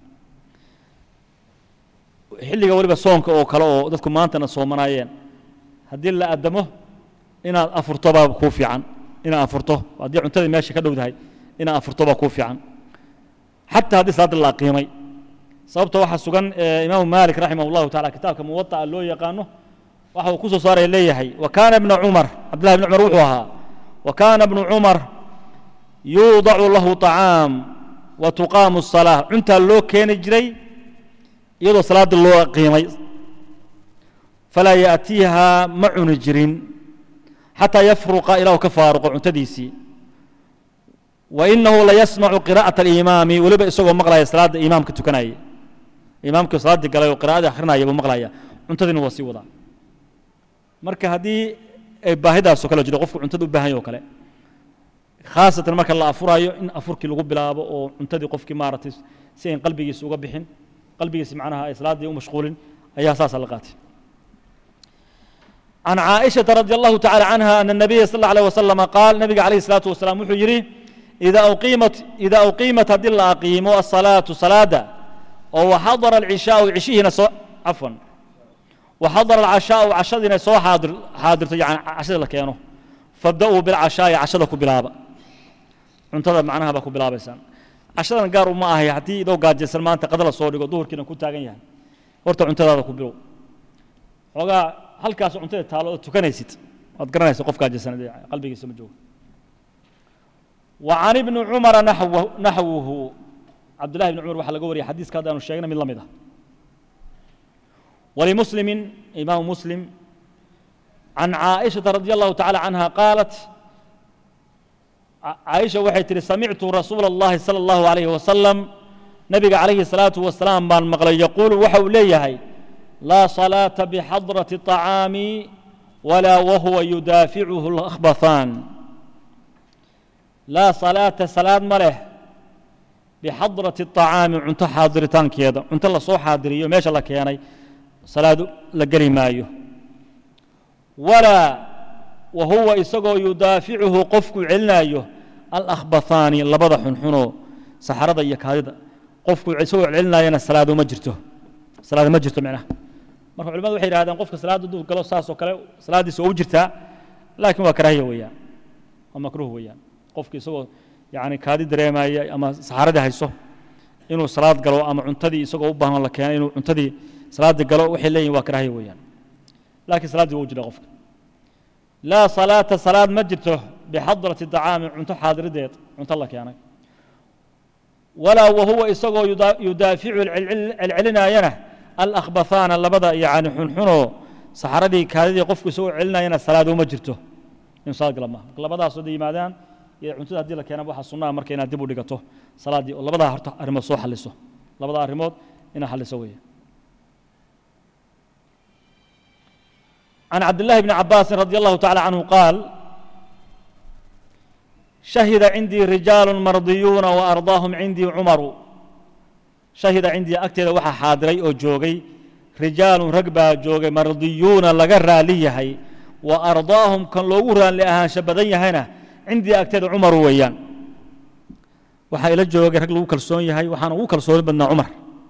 xilliga weliba soonka oo kale oo dadku maantana soomanaayeen haddii la addamo inaad afurto baa kuu fiican inaad afurto haddii cuntadii meesha ka dhowdahay inaad afurto baa kuu fiican xataa haddii salaadda la aqiimay sababta waxaa sugan imaamu maalik raximah allahu tacala kitaabka muwada'a loo yaqaano waxa uu ku soo saaraya leeyahay wa kaana ibna cumar cabdillahi ibni cumar wuxuu ahaa wa kaana ibnu cumar yuudacu lahu طacaam wa tuqaamu الsalaa cuntaa loo keeni jiray iyadoo salaadda loo qiimay falaa yaأtiiha ma cuni jirin xataa yafruqa ilaa uu ka faaruqo cuntadiisii wa inahu layasmacu qira'aة اlimaami weliba isagoo maqlaya salaadda imaamka tukanaya imaamkii salaaddii galay oo qira'adii akhrinaya buu maqlaya cuntadiina waa sii wadaa marka haddii ay baahidaasoo kale jiro qofku cuntada u baahan yahy o kale khaasatan marka la afurayo in afurkii lagu bilaabo oo cuntadii qofkii maaragtay si ayn qalbigiisa uga bixin qalbigiisa macnaha ay salaaddii u mashquulin ayaa saasaa la qaatay عن عائشة رضي الله تعالى عنها أن النبي صلى الله عليه وسلم قال نبي عليه الصلاة والسلام وحو يري إذا أقيمت إذا أقيمت هذه أقيموا الصلاة صلاة وحضر العشاء عشيه سو عفوا وحضر العشاء عشادنا سو حاضر حاضر يعني عشاد لك يانو فابدأوا بالعشاء عشادكم بلابا cuntada macnaha baa ku bilaabaysaan cashadan gaar uma ahay haddii idoo gaajaysan maanta qadala soo dhigo duhurkiina ku taagan yahay horta cuntadaada ku bilow xoogaa halkaas cuntada taalo oo tukanaysid waad garanaysa qof gaajaysan qalbigiisa ma joogo وعن ابن عمر نحوه, نحوه عبد الله بن عمر وحلقه وري حديث كذا أنه شيخنا من لمده ولمسلم إمام مسلم عن عائشة رضي الله تعالى عنها قالت عائشة waxay tiri samictu rasuul الlahi salى الlahu عalayه wasalam nabiga calayhi الsalaaةu wasalaam baan maqlay yaquulu waxa uu leeyahay laa salaata bixadrati الطacaami walaa wahuwa yudaaficuhu اlأkhbathaan laa salaata salaad ma leh bixadrati الطacaami cunto xaadiritaankeeda cunto lasoo xaadiriyo meesha la keenay salaad la geli maayo walaa wa huwa isagoo yudaaficuhu qofku celinaayo alأkhbathaani labada xunxunoo saxarada iyo kaadida qofku isagoo celinaayana salaado ma jirto salaado ma jirto micnaha marka culimadu waxay yidhahdeen qofka salaadda duu galo saas oo kale salaaddiisa waa u jirtaa laakiin waa karaahiya weeyaan waa makruuh weeyaan qofka isagoo yani kaadi dareemaya ama saxaradii hayso inuu salaad galo ama cuntadii isagoo u baahan la keenay inuu cuntadii salaaddii galo waxay leeyihin waa karaahiya weeyaan laakiin salaaddii waa u jirtaa qofka laa salaata salaad ma jirto bixadrati dacaami cunto xaadirideed cunto la keenay walaa wahuwa isagoo yudaaficu celcelinaayana alأkhbathaana labada yani xunxunoo saxaradii kaadidii qofku isagoo celinayana salaado ma jirto in salaad gala maaha labadaasoo da yimaadaan iyo cuntada haddii la keenaba waxaa sunnaha marka inaad dib u dhigato salaaddii oo labadaa horta arrimood soo xaliso labada arrimood inaad xaliso weeye عن عبد الله بن عباس رضي الله تعالى عنه قال شهد عندي رجال مرضيون وأرضاهم عندي عمر شهد عندي أكتر وحا حاضري أو جوغي رجال رقبا جوغي مرضيون لقرى ليهي وأرضاهم كان لوغرا لأهان شبدين هنا عندي أكتر عمر ويان وحا إلى جوغي رقل وكالسون يهي وحانا وكالسون بدنا عمر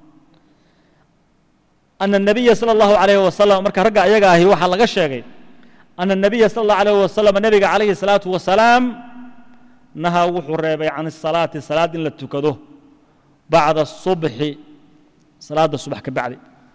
أن النبي صلى الله عليه وسلم مركا رقع يقاهي وحا لغا شيغي أن النبي صلى الله عليه وسلم النبي عليه الصلاة والسلام نهى وحو ريبي عن الصلاة صلاة إن لتكدو بعد الصبح صلاة الصبح كبعد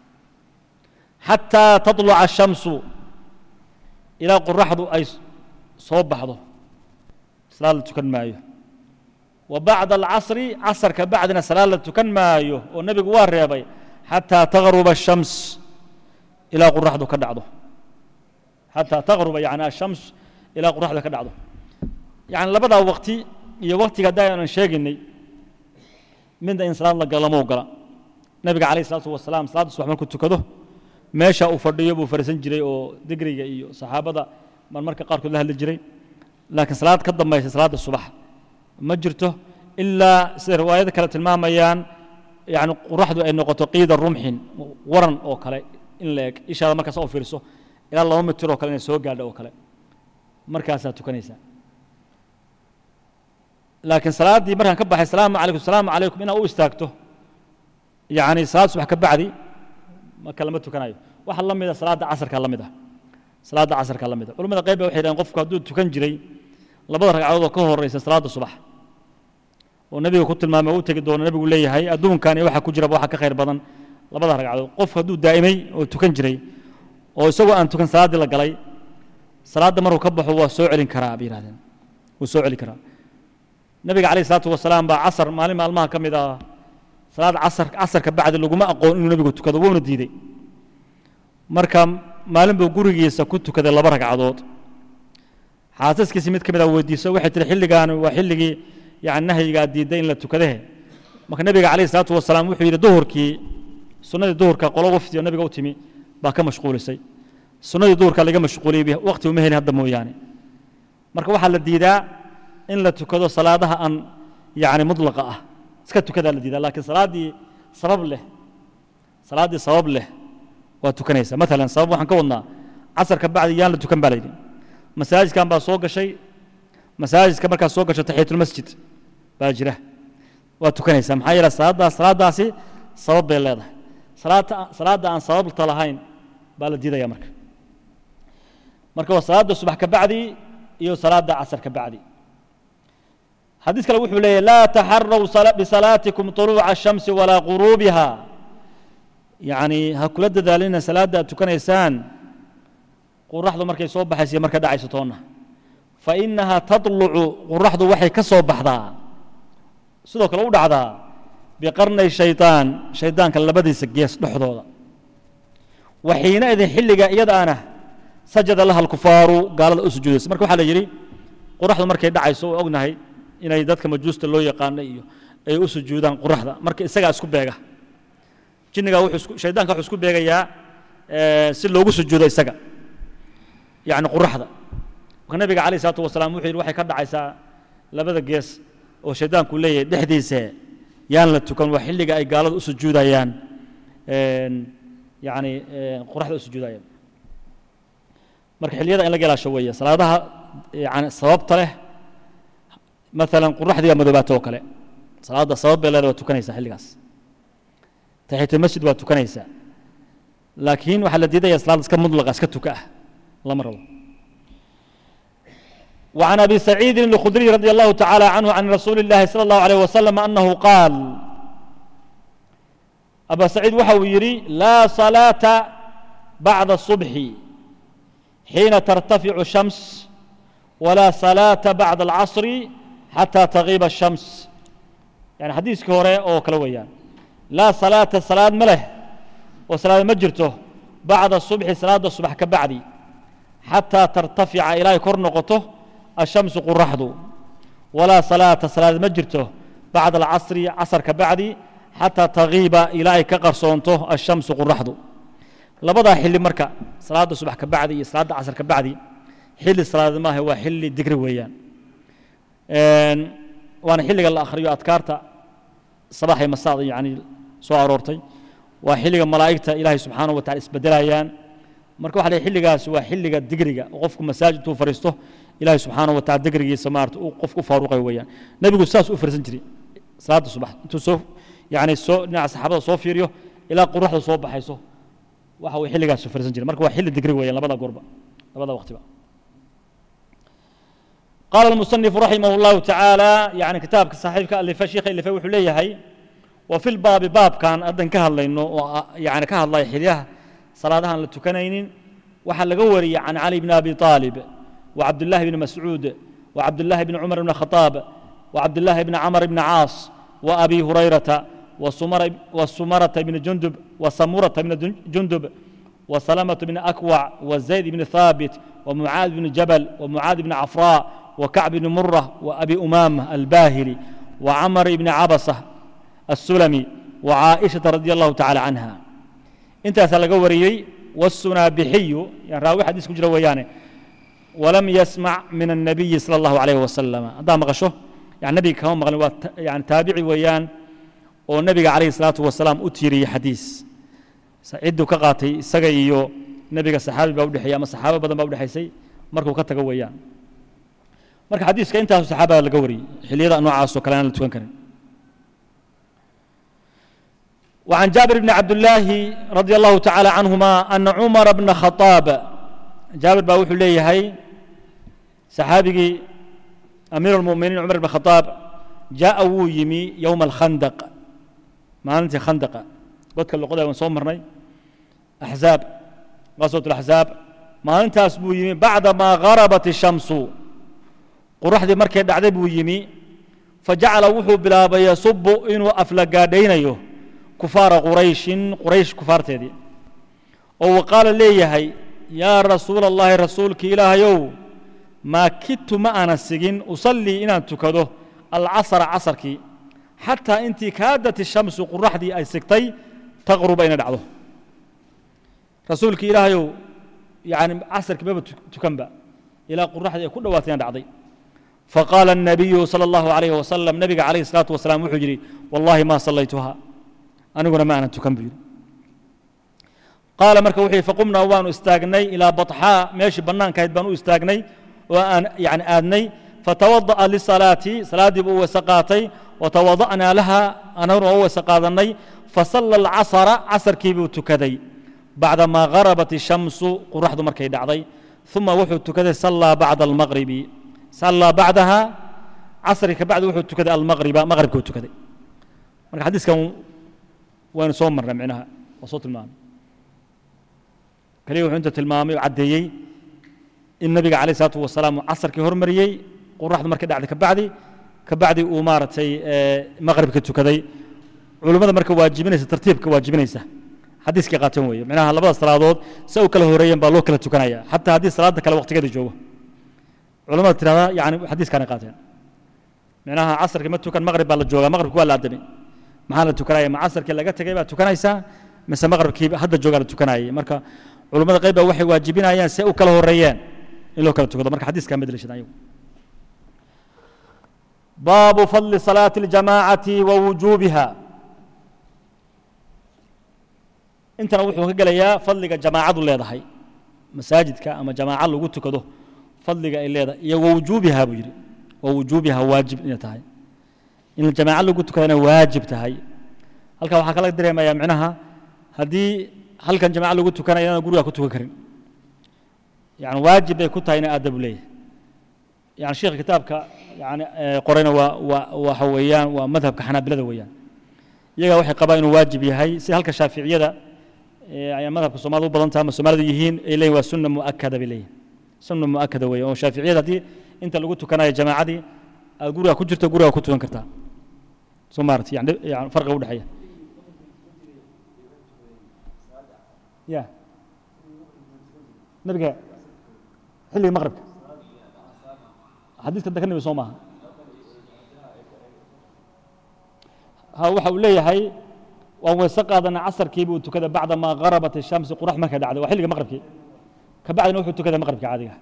حتى تطلع الشمس إلى قرحض أي صوب بحضه صلاة تكن مايو وبعد العصر عصر كبعدنا صلاة تكن مايو والنبي قوار ريبي حتى تغرب الشمس إلى قرحض كدعضه حتى تغرب يعني الشمس إلى قرحض كدعضه يعني لبدا وقتي iyo waqtiga daayan sheegnay midda in salaad la galo ma ogola nabiga calayhi salaatu wasalaam salaadda subax markuu tukado meesha uu fadhiyo buu fariisan jiray oo digriga iyo saxaabada marmarka qaarkood la hadli jiray laakiin salaad ka dambaysa salaadda subax ma jirto ilaa sida riwaayada kale tilmaamayaan yani quraxdu ay noqoto qiida rumxin waran oo kale in la eg ishaada markaas oo fiiriso ilaa laba mitir oo kale inay soo gaadho oo kale markaasaa tukanaysaa laakiin salaaddii markaan ka baxay salaamu calaykum salaamu calaykum inaad u istaagto yani salaad subax ka bacdi marka lama tukanayo waxa la mida salaadda casarka la mid ah salaadda casarka la mid ah culamada qayb ba waxay dhahen qofku hadduu tukan jiray labada ragcadood oo ka horeysa salaadda subax oo nebiga ku tilmaamay u tegi doono nebigu leeyahay adduunkan iyo waxa ku jiraba waxa ka khayr badan labada ragcadood qofku hadduu daa'imay oo tukan jiray oo isagoo aan tukan salaaddii la galay salaadda markuu ka baxo waa soo celin karaa bay yihahdeen wuu soo celin karaa nabiga calayh isalaatu wasalaam baa casar maalin maalmaha ka mid ah salaad casar casarka bacdi laguma aqoon inuu nebigu tukado wuuna diiday marka maalin buu gurigiisa ku tukaday laba ragcadood xaasaskiisi mid ka mid ah weydiiso waxay tihi xilligaan waa xilligii yani nahyigaa diiday in la tukadahe marka nebiga calayh isalaatu wasalaam wuxuu yidhi duhurkii sunnadii duhurka qolo wafdi oo nebiga u timi baa ka mashquulisay sunnadii duhurka laga mashquuliyey waqti uma helin hadda mooyaane marka waxaa la diidaa in la tukado salaadaha aan yani mudlaqa ah iska tukadaa la diidaa laakiin salaaddii sabab leh salaaddii sabab leh waa tukanaysa maalan sabab waxaan ka wadnaa casarka bacdi yaan la tukan baa layidhi masaajidkan baa soo gashay masaajidka markaad soo gasho taxiyatulmasjid baa jira waa tukanaysaa maxaa yeele salaaddaas salaaddaasi sabab bay leedahay salaadta salaadda aan sababta lahayn baa la diidaya marka marka waa salaadda subax ka bacdi iyo salaadda casar ka bacdi xadiis kale wuxuu leeyahy laa taxaraw bisalaatikum طuluuca الshamsi walaa quruubiha yani ha kula dadaalina salaadda aad tukanaysaan quraxdu markay soo baxaysa iyo marka dhacayso toonna fainaha taطlucu quraxdu waxay ka soo baxdaa sidoo kale u dhacdaa biqarnay shayطaan shaydaanka labadiisa gees dhexdooda wa xiinaidin xilliga iyadaana sajada laha alkufaaru gaalada u sujuudaysa marka waxaa la yidhi quraxdu markay dhacayso oo ognahay inay dadka majuusta loo yaqaano iyo ay u sujuudaan quraxda marka isagaa isku beega jinnigaa wuxuu shaydaanka wuxuu isku beegayaa si loogu sujuudo isaga yani quraxda marka nabiga calayh isalaatu wasalaam wuxuu yidhi waxay ka dhacaysaa labada gees oo shaydaanku leeyahay dhexdiisa yaan la tukan waa xilliga ay gaalada u sujuudayaan yani qoraxda u sujuudayaan marka xilliyada in laga ilaasho weeye salaadaha yani sababta leh maalan qoraxdiga madoobaata oo kale salaadda sabab bay leedahay waa tukanaysaa xilligaas taxiyatul waa tukanaysaa laakiin waxaa la diidaya salaad iska mudlaqa iska tuka ah lama rabo وعن أبي سعيد الخدري رضي الله تعالى عنه عن رسول الله صلى الله عليه وسلم أنه قال أبا سعيد وحو يري لا صلاة بعد الصبح حين ترتفع الشمس ولا صلاة بعد العصر حتى تغيب الشمس يعني حديث كوري أو كلويان لا صلاة صلاة مله وصلاة مجرته بعد الصبح صلاة الصبح كبعدي حتى ترتفع إلى كرنقته الشمس قرحض ولا صلاة صلاة مجرته بعد العصر عصر كبعدي حتى تغيب إلى كقرصونته الشمس قرحض لبدا حل مركا صلاة الصبح كبعدي صلاة العصر كبعدي حل صلاة ما هو حل دقري ويان وانا حل قال اخريو اذكارتا صباح مساء يعني سو ارورتي waa xilliga malaa'igta ilaahay subxaanahu wa tacala isbedelayaan marka waxa la xilligaas waa xilliga digriga oo qofku masaajid uu fariisto ilaahay subxaanahu wa tacala digrigiisa maarta uu qofku u faaruqay weeyaan nebigu saas u fariisan jiray salaada subax intuu soo yani soo dhinaca saxaabada soo fiiriyo ilaa quruxda soo baxayso waxa uu xilligaas u fariisan jiray marka waa xilli digri weeyaan labada goorba labada waqtiba قال المصنف رحمه الله تعالى يعني كتاب صاحبك اللي في شيخ اللي في وحليه هي وفي الباب باب كان أدن كهل إنه يعني كهل الله يحليها صلاة لتكنين وحل قوري عن علي بن أبي طالب وعبد الله بن مسعود وعبد الله بن عمر بن الخطاب وعبد الله بن عمر بن عاص وأبي هريرة وسمر وسمرة بن جندب وسمرة بن جندب وسلمة بن أكوع وزيد بن ثابت ومعاذ بن جبل ومعاذ بن عفراء وكعب بن مرة وأبي أمامة الباهلي وعمر بن عبسة السلمي وعائشة رضي الله تعالى عنها انت سلقوري والسنابحي يعني راوي حديث كجرا ويانه ولم يسمع من النبي صلى الله عليه وسلم هذا مغشه يعني النبي كان مغلي يعني تابعي ويان والنبي عليه الصلاة والسلام أتيري حديث سعيد كقاتي سجيو نبي الصحابي بودحيا ما صحابة بدن بودحيسي مركو كتجا ويان marka xadiiska intaasu saxaabada laga wariyey xilliyada noocaas oo kale aan la tukan karin وعن جابر بن عبد الله رضي الله تعالى عنهما أن عمر بن خطاب جابر باوح ليه هي صحابي أمير المؤمنين عمر بن الخطاب جاء يمي يوم الخندق ما أنت خندق قلت اللقطة ونصوم مرني أحزاب غزوة الأحزاب ما أنت أسبو يمي بعدما غربت الشمس qoraxdii markay dhacday buu yimi fajacala wuxuu bilaabay yasubu inuu aflagaadhaynayo kufaara qurayshin quraysh kufaarteedii oo wa qaala leeyahay yaa rasuula allahi rasuulkii ilaahayow maa kidtu ma aanan sigin usallii inaan tukado alcasra casarkii xataa intii kaadat ishamsu qoraxdii ay sigtay taqruba inay dhacdo rasuulkii ilaahayow yani casarkii maba tukanba ilaa qoraxdii ay ku dhawaatay inaan dhacday فقال النبي صلى الله عليه وسلم نبي عليه الصلاة والسلام وحجري والله ما صليتها أنا قلنا ما أنا تكمل قال مركا وحي فقمنا وان استاغني إلى بطحاء ماشي بنان كايد بانو استاغني وأن يعني آدني فتوضأ للصلاة صلاة بو سقاتي وتوضأنا لها أنا هو سقاضني فصلى العصر عصر كيبو تكدي بعدما غربت الشمس قرحد مركي دعضي ثم وحو تكدي صلى بعد المغرب صلى بعدها عصر كبعد وحو تكدي المغرب مغرب كو تكدي مركا حديث كان وين صوم مرة معناها وصوت المام كليه وحو انت تلمامي وعديي النبي عليه الصلاة والسلام عصر كي هرمريي قرحد مركي دعدي كبعدي كبعدي ومارتي مغرب كو تكدي culimmada marka waajibinaysa tartiibka waajibinaysa xadiiskii qaateen weeye micnaha labada salaadood se u kala horeeyeen baa loo kala tukanaya xataa haddii salaada kale waqtigeeda joogo culimmada tirahdaa yani xadiiskaanay qaateen micnaha casarkii ma tukan maqrib baa la joogaa maqribki waa la adamay maxaa la tukanaya ma casarkii laga tegay baa tukanaysaa mise maqribkii hadda joogaa la tukanayay marka culummada qayb baa waxay waajibinayaan si ay u kala horeeyeen in loo kala tukado marka xadiiskaa ma daliishadaan ayagu baabu fadli salaati اljamaacati wa wujuubiha intana wuxuu ka gelayaa fadliga jamaacadu leedahay masaajidka ama jamaaca lagu tukado fadliga ay leedahay iyo wa wujuubiha buu yidhi wa wujuubiha waajib inay tahay in jamaaca lagu tukadana waajib tahay halkaa waxaa kala dareemayaa micnaha haddii halkan jamaca lagu tukanayo inaan gurigaa ku tukan karin yani waajib bay ku tahay ina aadabu leeyahay yani sheekha kitaabka yani qorayna waa waa waxa weeyaan waa madhabka xanaabilada weeyaan iyagaa waxay qabaan inuu waajib yahay si halka shaaficiyada ayaa madhabka soomaalida u badan tahay ama soomaalidu yihiin ay leeyihin waa sunna mu'akada bay leeyihin sunna mu'akada weeye oo shaaficiyada haddii inta lagu tukanayo jamaacadii aad gurigaa ku jirto gurigaa ku tukan kartaa soo maarata yani yani farqiga udhexeeya ya nabiga xilliga maqribka xadiiska da ka nabi soo maaha ha waxa uu leeyahay waan weyse qaadana casarkiiba uu tukada bacda maa garabat الshamsi qurax markay dhacday waa xilliga maqribkii ka bacdina wuxuu tukada maqribka caadiga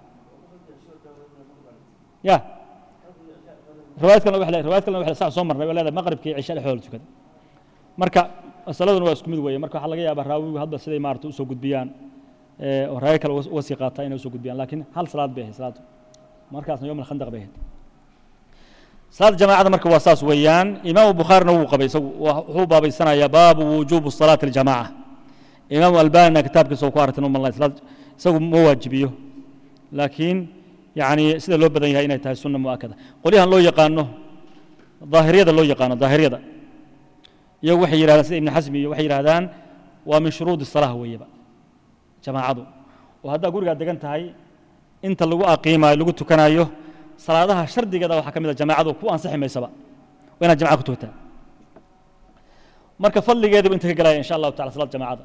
ya riwaayad kalena waxay riwaayad kalena waxay saa soo marnay waa leedahay maqribkii cisha dhexdooda tukada marka masaladuna waa isku mid weeye marka waxaa laga yaabaa raawigu hadda siday maarata usoo gudbiyaan oo raayo kale uga sii qaataa inay usoo gudbiyaan laakiin hal salaad bay ahayd salaadu markaasna yom alkhandaq bay ahayd salaada jamaacada marka waa saas weeyaan imaamu bukhaarina wuu qabay isagu wuxuu baabaysanayaa baabu wujuubu salaati aljamaaca imaamu albanina kitaabkiisa uu ku aragtay umallah salaad isagu ma waajibiyo laakiin yani sida loo badan yahay inay tahay sunna mu'akada qolyahan loo yaqaano daahiriyada loo yaqaano daahiriyada iyagu waxay yidhahdaan sida ibn xasmi iyo waxay yidhahdaan waa min shuruudi salaah weeyaba jamaacadu oo haddaa gurigaa degan tahay inta lagu aqiimayo lagu tukanayo salaadaha shardigeeda waxaa ka mid a jamaacadu ku ansixi maysaba waa inaad jamaca ku tukataa marka fadligeedibu inta ka gelaya insha allahu tacala salaad jamaacada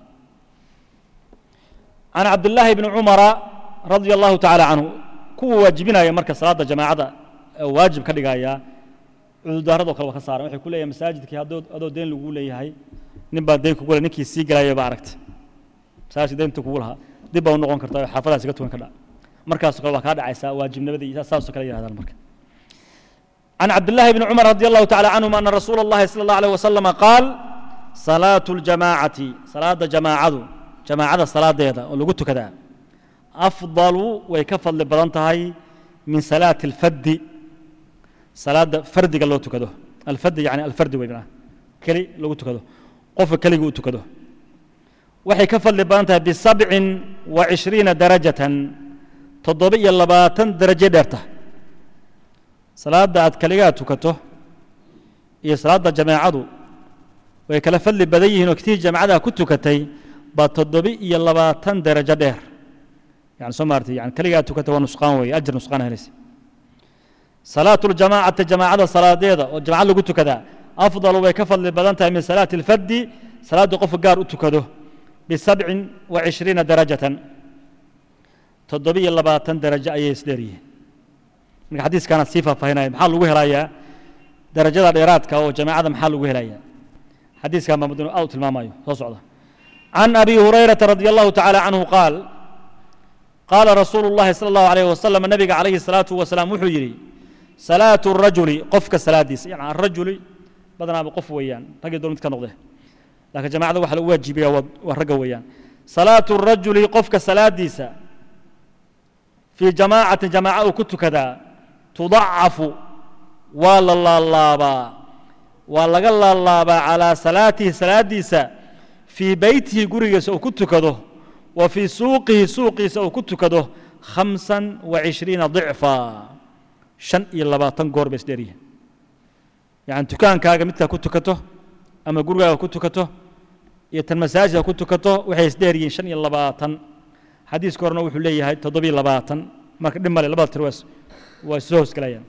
can cabdillaahi bni cumara radia allahu tacaala canhu kuwa waajibinaya marka salaada jamaacada waajib ka dhigaya cudurdaaradoo kale waa ka saaran waxay ku leeyahay masaajidkii haddoo adoo deen lagu leeyahay nin baa deen kugu le ninkii sii gelaya baa aragtay masaajidka deynta kugu lahaa dib baa u noqon kartaa oo xaafadaas iga tukan kadha markaasoo kale waa kaa dhacaysaa waajibnimadii saasoo kale yidhahdaan marka عن عبد الله بن عمر رضي الله تعالى عنهما أن رسول الله صلى الله عليه وسلم قال صلاة الجماعة صلاة جماعة جماعة صلاة ديدا ولقلت كذا أفضل ويكفل لبضانتهاي من صلاة الفد صلاة فرد قال له تكده الفد يعني الفرد ويبنا كلي لو تكده قف كلي قلت كده وحي كفل لبضانتها بسبع وعشرين درجة تضبي اللباتن درجة درته salaadda aad kaligaa tukato iyo salaadda jamaacadu way kala fadli badan yihiin oo ktii jamacada ku tukatay baa toddobi iyo labaatan darajo dheer yani soo maartay yani kaligaa tukata waa nusqaan weeye ajir nusqaan helaysa salaatu ljamaacati jamaacada salaadeeda oo jamacad lagu tukadaa afdalu way ka fadli badan tahay min salaati alfaddi salaadda qofka gaar u tukado bisabcin wa cishriina darajatan toddobi iyo labaatan darajo ayay isdheer yihiin marka xadiiskaana sii faahfaahinaya maxaa lagu helayaa darajada dheeraadka oo jamaacada maxaa lagu helayaa xadiiskan baa muddo aad u tilmaamayo soo socda can abi hurayrata radi allahu tacaala canhu qaal qaala rasuulu llahi sala allahu alayh wasalam nabiga calayhi salaatu wasalaam wuxuu yidhi salaatu rajuli qofka salaadiisa yani arajuli badanaaba qof weeyaan raggii doon mid ka noqde laakiin jamaacada waxa lagu waajibiyaa waa ragga weeyaan salaatu rajuli qofka salaadiisa fii jamaacatin jamaaca uu ku tukadaa tudacafu waa la laalaabaa waa laga laalaabaa calaa salaatihi salaadiisa fii beytihi gurigiisa uu ku tukado wa fii suuqihi suuqiisa uu ku tukado khamsan wa cishriina dicfa shan iyo labaatan goor bay isdheer yihiin yani dukaankaaga midkaa ku tukato ama gurigaaga ku tukato iyo tan masaajidka ku tukato waxay isdheer yihiin shan iyo labaatan xadiiska horena wuxuu leeyahay toddobiyo labaatan marka dhib male labada tir waa isoo hoosgelayaan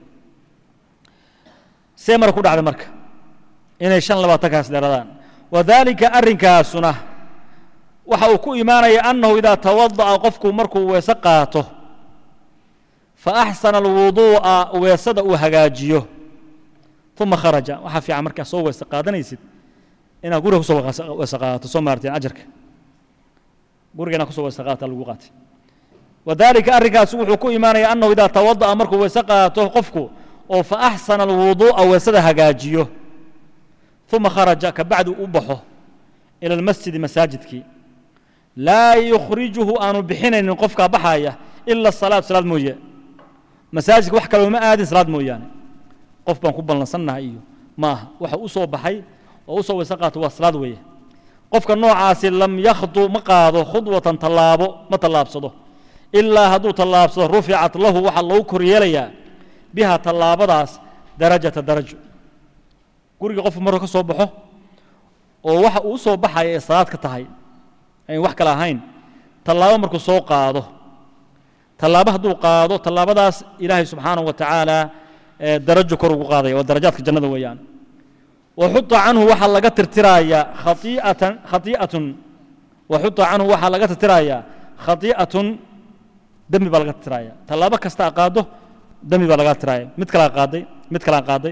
see mara ku dhacday marka inay shan labaatankaas dheeradaan wadaalika arrinkaasuna waxa uu ku imaanaya annahu idaa tawada'a qofku markuu weese qaato fa axsana alwuduu'a weesada uu hagaajiyo uma kharaja waxaa fiican markaa soo weese qaadanaysid inaad guriga kusoo weyse qaadato soo maarteen ajarka guriga inaad kusoo weyse qaadata lagu qaatay wadalika arrinkaas wuxuu ku imaanaya annahu idaa tawada'a markuu weyse qaato qofku oo fa axsana alwuduu'a weysada hagaajiyo uma kharaja kabacdi u baxo ila almasjidi masaajidkii laa yukhrijuhu aanu bixinaynin qofkaa baxaya ila salaad salaad mooye masaajidka wax kale uma aadin salaad mooyaane qof baan ku ballansannahay iyo ma aha waxa u soo baxay oo u soo weyse qaato waa salaad weeye qofka noocaasi lam yakhdu ma qaado khudwatan tallaabo ma tallaabsado ilaa hadduu tallaabsado ruficat lahu waxaa loogu kor yeelayaa biha tallaabadaas darajata darajo guriga qofku markuu ka soo baxo oo waxa uu soo baxaya ee salaad ka tahay ayn wax kale ahayn tallaabo markuu soo qaado tallaabo hadduu qaado tallaabadaas ilaahay subxaanahu wa tacaala darajo kor ugu qaadaya waa darajaadka jannada weeyaan waxuta canhu waxaa laga tirtirayaa khaiatan khai'atun waxuta canhu waxaa laga tirtirayaa khai'atun dembi baa laga tirtiraya tallaabo kasta a qaado dembi baa laga tiraya mid kalaa qaaday mid kalaa qaaday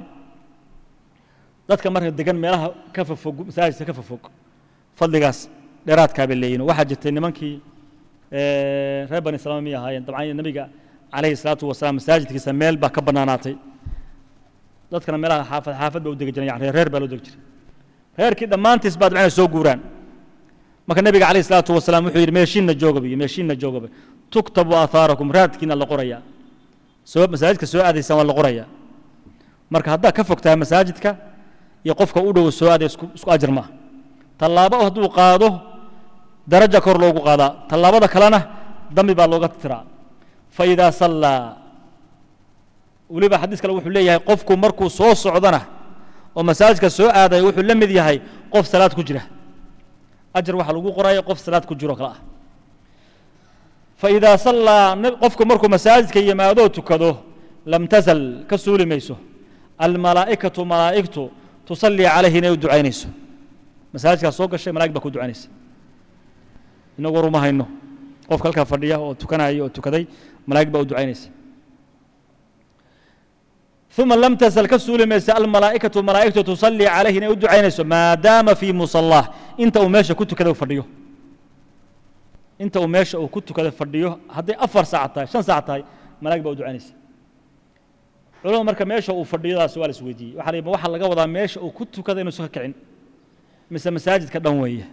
dadka marka degan meelaha ka fofog masaajidka ka fofog fadligaas dheeraadkaa bay leeyihin waxaa jirtay nimankii reer bani salama miyay ahaayeen dabcan nabiga calayhi salaatu wasalaam masaajidkiisa meel baa ka bannaanaatay dadkana meelaha xaafad xaafad baa u degi jiran yani reer baa loo degi jiray reerkii dhammaantiis baa dabcan soo guuraan marka nabiga calayhi salaatu wasalaam wuxuu yidhi meeshiinna joogaba iyo meeshiinna joogaba tuktabu aahaarakum raadkiina la qorayaa soo masaajidka soo aadaysaan waa la qorayaa marka haddaad ka fog tahay masaajidka iyo qofka u dhow soo aadaya isku isku ajar maaha tallaabo hadduu qaado daraja kor loogu qaadaa tallaabada kalena dambi baa looga tiraa faidaa sallaa weliba xadiis kale wuxuu leeyahay qofku markuu soo socdana oo masaajidka soo aadaya wuxuu la mid yahay qof salaad ku jira ajar waxaa lagu qoraya qof salaad ku jiro kale ah faidaa sallaa qofku markuu masaajidka yimaadoo tukado lam tazal ka suuli mayso almalaa'ikatu malaa'igtu tusallii calayhi inay u ducaynayso masaajidkaas soo gashay malaa'ig baa ku ducaynaysa inagu war uma hayno qofka halkaa fadhiya oo tukanaya oo tukaday malaa'ig baa u ducaynaysa uma lam tasal ka suuli maysa almalaa'ikatu malaa'igtu tusallii calayhi inay u ducaynayso maadaama fii musallaah inta uu meesha ku tukada fadhiyo inta uu meesha uu ku tukada fadhiyo hadday afar saac tahay shan saac tahay malaa'ig baa u ducaynaysa culamada marka meesha uu fadhiyadaas waa la isweydiiyey waxa la yidhi waxaa laga wadaa meesha uu ku tukada inuusan ka kicin mise masaajidka dhan weeye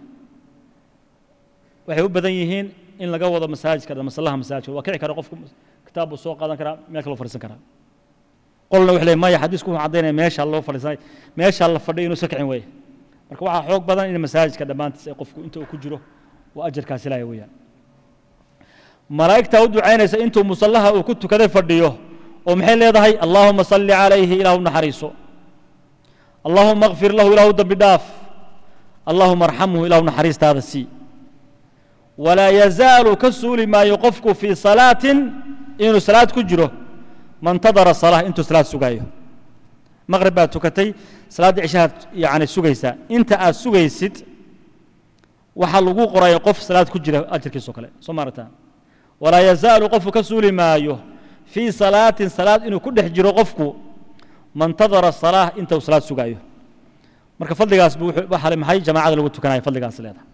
waxay u badan yihiin in laga wado masaajidka dhan masallaha masaajidka waa kici kara qofku kitaab buu soo qaadan karaa meel kaloo fadhiisan karaa qolna wuxuu leeyahay maya xadiisku wuxuu caddaynaya meesha loo fadhiisanay meesha la fadhiyo inuusan kicin weeye marka waxaa xoog badan in masaajidka dhammaantiis ay qofku inta uu ku jiro waa ajarkaasi laaya weeyaan malaa'igtaa u ducaynaysa intuu musallaha uu ku tukaday fadhiyo oo maxay leedahay allaahuma salli calayhi ilaahu naxariiso allaahuma akfir lahu ilaahu dembi dhaaf allaahuma arxamhu ilaahu naxariistaada sii walaa yazaalu ka suuli maayo qofku fii salaatin inuu salaad ku jiro mantadara salaa intuu salaad sugaayo maqrib baad tukatay salaaddii cishahaad yani sugaysaa inta aad sugaysid waxaa lagu qoraya qof salaad ku jira ajarkiisoo kale soo maarataan walaa yazaalu qofku ka suuli maayo fii salaatin salaad inuu ku dhex jiro qofku mantadara salaa inta uu salaad sugaayo marka fadligaas buu waxaa maxay jamaacada lagu tukanaya fadligaas leedahay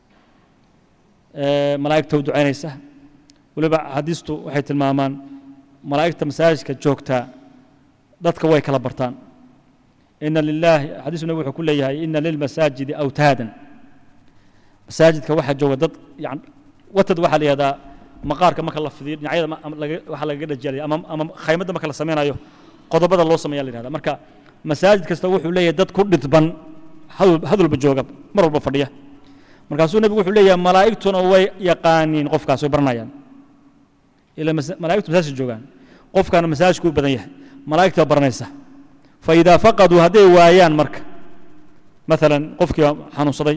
malaa'igta u ducaynaysa weliba xadiistu waxay tilmaamaan malaa'igta masaajidka joogtaa dadka way kala bartaan ina lilaahi xadiisu nabi wuxuu ku leeyahay ina lilmasaajidi awtaadan masaajidka waxaa jooga dad yani watad waxaa la yihahdaa maqaarka marka la fidiyo dhinacyada waxaa lagaga dhajeelaya ama ama khaymadda marka la samaynayo qodobada loo sameeya la yihahda marka masaajid kasta wuxuu leeyahay dad ku dhidban hadalba jooga mar walba fadhiya markaasuu nebigu wuxuu leeyahay malaa'igtuna way yaqaaniin qofkaas way baranayaan ila malaa'igtu masaajid joogaan qofkana masaajidku u badan yahay malaa'igta baranaysa fa idaa faqaduu hadday waayaan marka maalan qofkii xanuunsaday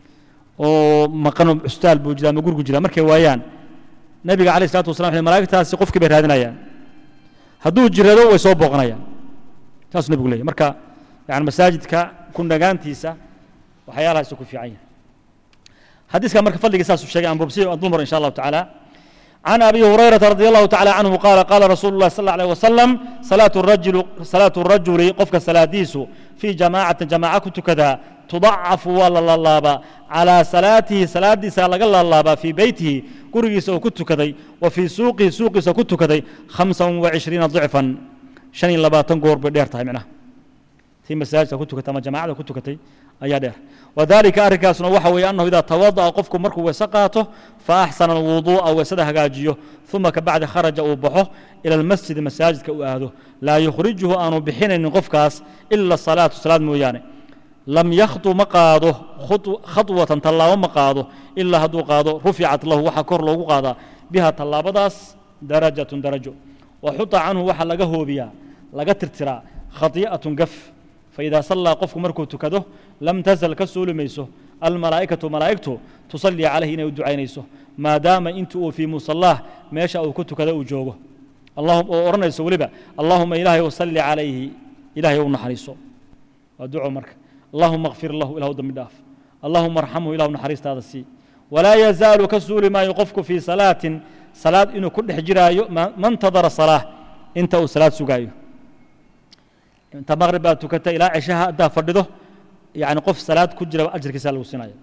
oo maqano custaal buu jira ama gurigu jira markay waayaan nebiga calayh salatu wasalam wuxuu malaa'igtaasi qofkii bay raadinayaan hadduu jirado way soo booqanayaan saasuu nebigu leeyahy marka yani masaajidka ku nagaantiisa waxyaalahaasuu ku fiican yahay حديث كان مركب فضل قصاص الشيء عن بوبسي الضمر إن شاء الله تعالى عن أبي هريرة رضي الله تعالى عنه قال قال رسول الله صلى الله عليه وسلم صلاة الرجل صلاة الرجل قفك صلاة ديسو في جماعة جماعة كنت كذا tudacafu waa la laalaabaa calaa salaatihi salaadiisa laga laalaabaa fii beytihi gurigiisa oo ku tukaday wa fii suuqihi suuqiisa ku tukaday khamsan wa cishriina dicfan shan iyo labaatan goor bay dheer tahay micnaha tii masaajidka ku tukatay ama jamaacada ku tukatay ayaa dheer wadalika arrinkaasna waxa weeye annahu idaa tawada'a qofku markuu weese qaato fa axsana alwuduu'a weesada hagaajiyo uma kabacdi kharaja uu baxo ila almasjidi masaajidka uu aado laa yukhrijuhu aanu bixinaynin qofkaas ila salaatu salaad mooyaane lam yakhdu ma qaado khaطwatan tallaabo ma qaado ilaa hadduu qaado ruficat lahu waxaa kor loogu qaadaa biha tallaabadaas darajatun darajo waxuta canhu waxaa laga hoobiyaa laga tirtiraa khati'atun gaf faidaa sallaa qofku markuu tukado lam tasal ka suuli mayso almalaa'ikatu malaa'igtu tusallii calayhi inay u ducaynayso maadaama inta uu fii musallaah meesha uu ku tukada uu joogo oo odhanayso weliba allaahuma ilaahay wasalli calayhi ilaahay u naxariiso waa duco marka allahuma kfir lahu ilahu dambi dhaaf allahuma arxamhu ilahu naxariistaada sii walaa yazaalu ka suuli maayo qofku fii salaatin salaad inuu ku dhex jiraayo mantadara salaah inta uu salaad sugaayo inta maqrib baad tukata ilaa ceshaha haddaa fadhido yani qof salaad ku jira ajarkiisa lagu siinaya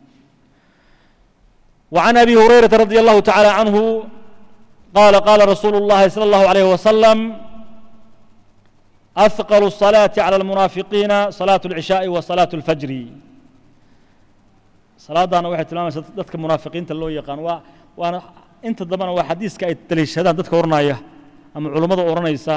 وعن أبي هريرة رضي الله تعالى عنه قال قال رسول الله صلى الله عليه وسلم أثقل الصلاة على المنافقين صلاة العشاء وصلاة الفجر صلاة أنا واحد تلامس دتك منافقين تلو يقان وأنا أنت ضمن واحد حديث كأي تليش هذا دتك ورنايا أما علماء ورنايسا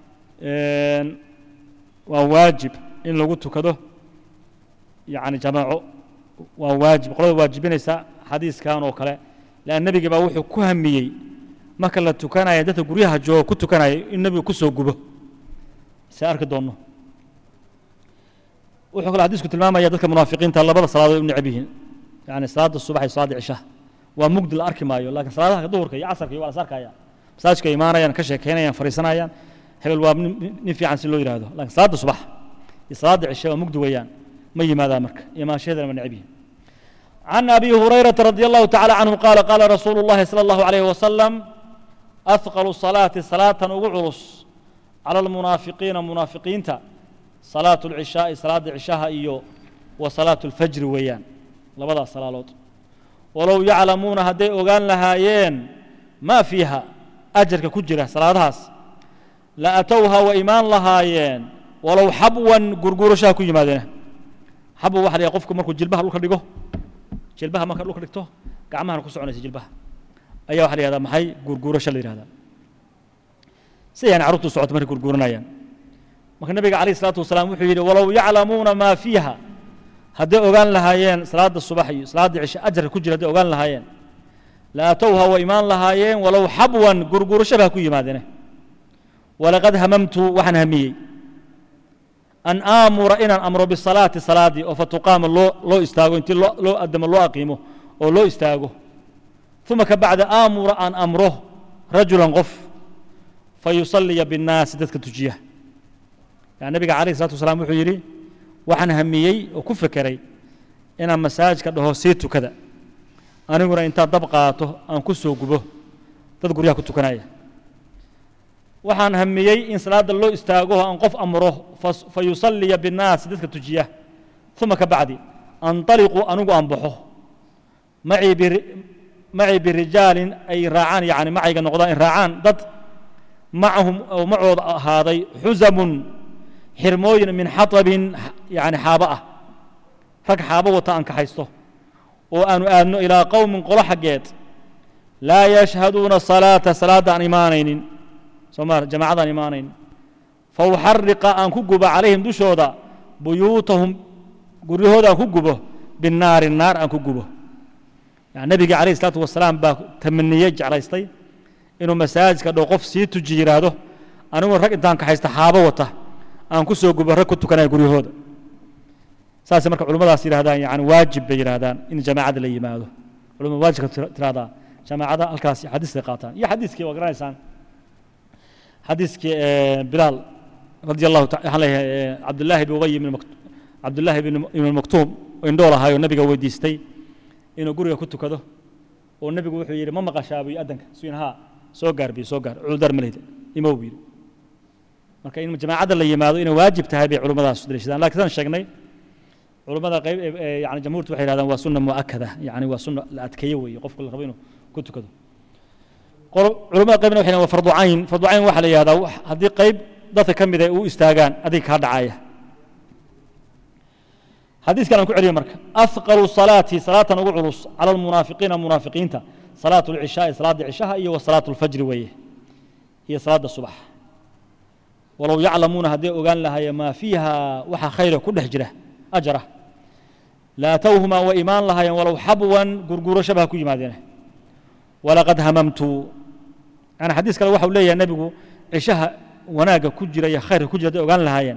وواجب إن لو قلت كده يعني جماعة وواجب قلت واجبينيسا xadiiskan oo kale lean nebiga baa wuxuu ku hamiyey marka la tukanaya dadka guryaha jooga ku tukanaya in nebigu ku soo gubo se arki doonno wuxuu kale xadiisku tilmaamaya dadka munaafiqiinta labada salaadood u necab yihiin yani salaada subax iyo salaada cishaha waa mugdi la arki maayo laakiin salaadaha duhurka iyo casarka iyo waa las arkaya masaajidka imaanayaan ka sheekeynayaan fariisanayaan hebel waa nin fiican si loo yidhaahdo laakiin salaada subax iyo salaada cishe waa mugdi weeyaan ma yimaadaa marka imaanshaheedana waa necab yihiin عن أبي هريرة رضي الله تعالى عنه قال قال رسول الله صلى الله عليه وسلم أثقل الصلاة صلاة وعرس على المنافقين منافقين صلاة العشاء صلاة العشاء إيو وصلاة الفجر ويان لبدا صلاة ولو يعلمون هدي أغان لهايين ما فيها أجر كجرة صلاة هاس لأتوها وإيمان لهايين ولو حبوا قرقور شاكو يمادنا حبوا واحد يقفكم مركو جلبها لك دقوه jilbaha marka dhulka dhigto gacmahana ku soconaysa jilbaha ayaa waxa la yihahdaa maxay gurguurasho la yihahdaa sidayaan carruurtu socoto markay gurguuranayaan marka nabiga calayh isalaatu wasalaam wuxuu yidhi walow yaclamuuna maa fiiha hadday ogaan lahaayeen salaada subax iyo salaada cishe ajarka ku jira hadday ogaan lahaayeen la atowha wa imaan lahaayeen walow xabwan gurguurasho baa ku yimaadeen walaqad hamamtu waxaan hamiyey an aamura inaan amro bisalaati salaadii oo fatuqaama loo loo istaago intii loo loo adamo loo aqiimo oo loo istaago uma ka bacda aamura aan amro rajulan qof fayusaliya binnaasi dadka tujiya yani nabiga calayh isalatu wasalaam wuxuu yidhi waxaan hamiyey oo ku fekeray inaan masaajidka dhaho sii tukada aniguna intaan dab qaato aan ku soo gubo dad guryaha ku tukanaya waxaan hamiyey in salaada loo istaago aan qof amro fayusaliya binnaasi dadka tujiya uma ka bacdi anطaliqu anigu aan baxo macii birijaalin ay raacaan yani macayga noqdaan in raacaan dad macahum oo macooda ahaaday xusamun xirmooyin min xaطabin yani xaabo ah rag xaabo wata aan kaxaysto oo aanu aadno ilaa qowmin qolo xaggeed laa yashhaduuna salaata salaadda aan imaanaynin sooma jamacadaan imaanayn fauxariqa aan ku gubo calayhim dushooda buyuutahum guryahooda aan ku gubo binnaari naar aan ku gubo yani nebiga calayh isalaatu wasalaam baa tamaniyey jeclaystay inuu masaajidka dhow qof sii tuji yidhaahdo anigu rag intaan kaxaysta xaabo wata aan ku soo gubo rag ku tukanaya guryahooda saasay marka culimmadaas yidhahdaan yani waajib bay yidhahdaan in jamaacada la yimaado culimada waajibka tirahdaa jamaacada halkaas xadiiskay qaataan iyo xadiiskii waa garanaysaan xadiiskii bilaal radi allahu waxaan leeyahay cabdullaahi bin ubay ibn cabdullaahi ibn maktuum indhool ahaayoo nabiga weydiistay inuu guriga ku tukado oo nebigu wuxuu yidhi ma maqashaa buy addanka suyin haa soo gaar biyo soo gaar cuudar ma lehda imow buu yidhi marka in jamaacadda la yimaado inay waajib tahay bay culimmadaas daliishadaan lakin sidaan sheegnay culummada qayb yani jamhuurtu waxay yidhahdaan waa sunna mu'akada yani waa sunna la adkeeye weeye qofka la rabo inuu ku tukado culummada qaybna waxay waa fardu cayn fardu cayn waxaa la yihahdaa haddii qayb dadka ka mid ay u istaagaan adiga kaa dhacaya xadiiskan aan ku celiyo marka aثqalu salaati salaatan ugu culus cala almunaafiqiina munaafiqiinta salaatu اlcishaai salaada cishaha iyo wa salaatu اlfajri weeye iyo salaada subax walow yaclamuuna hadday ogaan lahaayeen maa fiiha waxa khayra ku dhex jira ajra laatowhumaa way imaan lahaayeen walow xabwan gurgurasho ba ha ku yimaadeen walaqad hamamtu yani xadiis kale waxau leeyahay nebigu cishaha wanaagga ku jira iyo khayrka ku jira hadday ogaan lahaayeen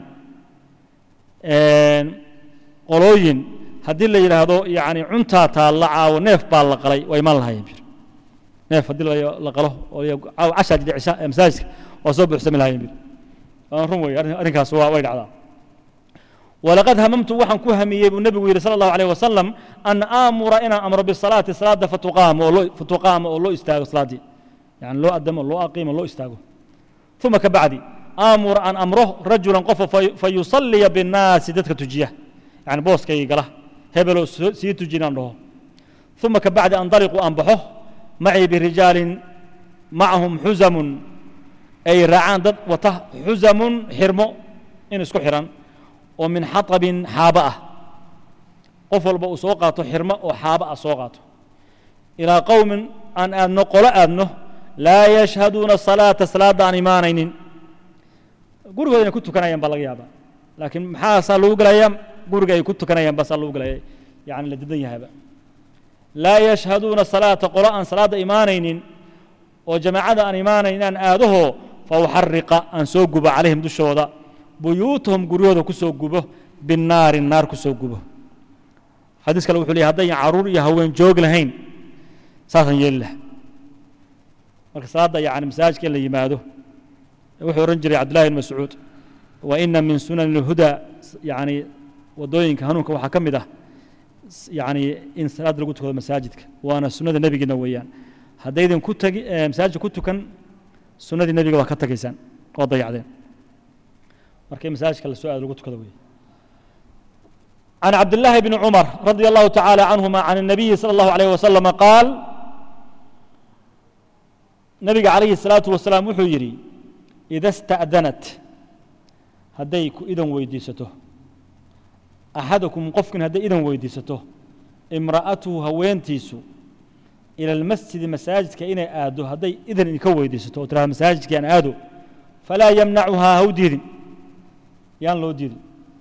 qolooyin haddii la yidhaahdo yani cuntaa taalla caawo neef baa la qalay waa imaan lahaayeen bir neef haddii la qalo caawo cashaa jira cisha masaajidka waa soo buuxsami lahaayeen bir waan run wey arrinkaas waa way dhacdaa walaqad hamamtu waxaan ku hamiyey buu nebigu yidhi sala allahu alayh wasalam an aamura inaan amro bisalaati salaada fatuqaama oo loo fatuqaama oo loo istaago salaaddii yani loo adamo loo aqiimo loo istaago uma ka bacdi aamura an amro rajulan qofa fayusaliya binnaasi dadka tujiya yani booskayga gala hebeloo sii tuji inaan dhaho uma ka bacdi andaliqu aan baxo macii birijaalin macahum xuzamun ay raacaan dad wata xuzamun xirmo in isku xiran oo min xaطabin xaaba ah qof walba uu soo qaato xirmo oo xaaba ah soo qaato ilaa qowmin aan aadno qolo aadno laa yashhaduuna salaata salaadda aan imaanaynin gurigooda inay ku tukanayaan baa laga yaabaa laakiin maxaasaa lagu gelayaa guriga ay ku tukanayaan basaa lagu gelaya yani la didan yahaba laa yashhaduuna salaata qolo aan salaadda imaanaynin oo jamaacada aan imaanayn inaan aadaho fauxariqa aan soo gubo calayhim dushooda buyuutahum guryahooda ku soo gubo binnaari naar ku soo gubo xadiis kale wuxuu leeyahy haddayan caruur iyo haween joog lahayn saasaan yeeli laha marka salaadda yani masaajidka in la yimaado wuxuu odhan jiray cabdullahi ibn mascuud wa ina min sunan اlhuda yani wadooyinka hanuunka waxaa ka mid ah yani in salaadda lagu tukado masaajidka waana sunnada nebigeena weeyaan haddaydan ku tagi masaajidka ku tukan sunnadii nebiga waa ka tagaysaan oo dayacdeen marka in masaajidka la soo aado lagu tukado wey عن عبد الله بن عمر رضي الله تعالى عنهما عن النبي صلى الله عليه وسلم قال نبي عليه الصلاة والسلام وحو يري إذا استأذنت هديك إذن ويديسته أحدكم قفكن هدي إذن ويديسته امرأته هوينتيسو إلى المسجد مساجد كإن آدو هدي إذن إنك ويديسته وترى مساجد كأن آدو فلا يمنعها هودير يان لو ديري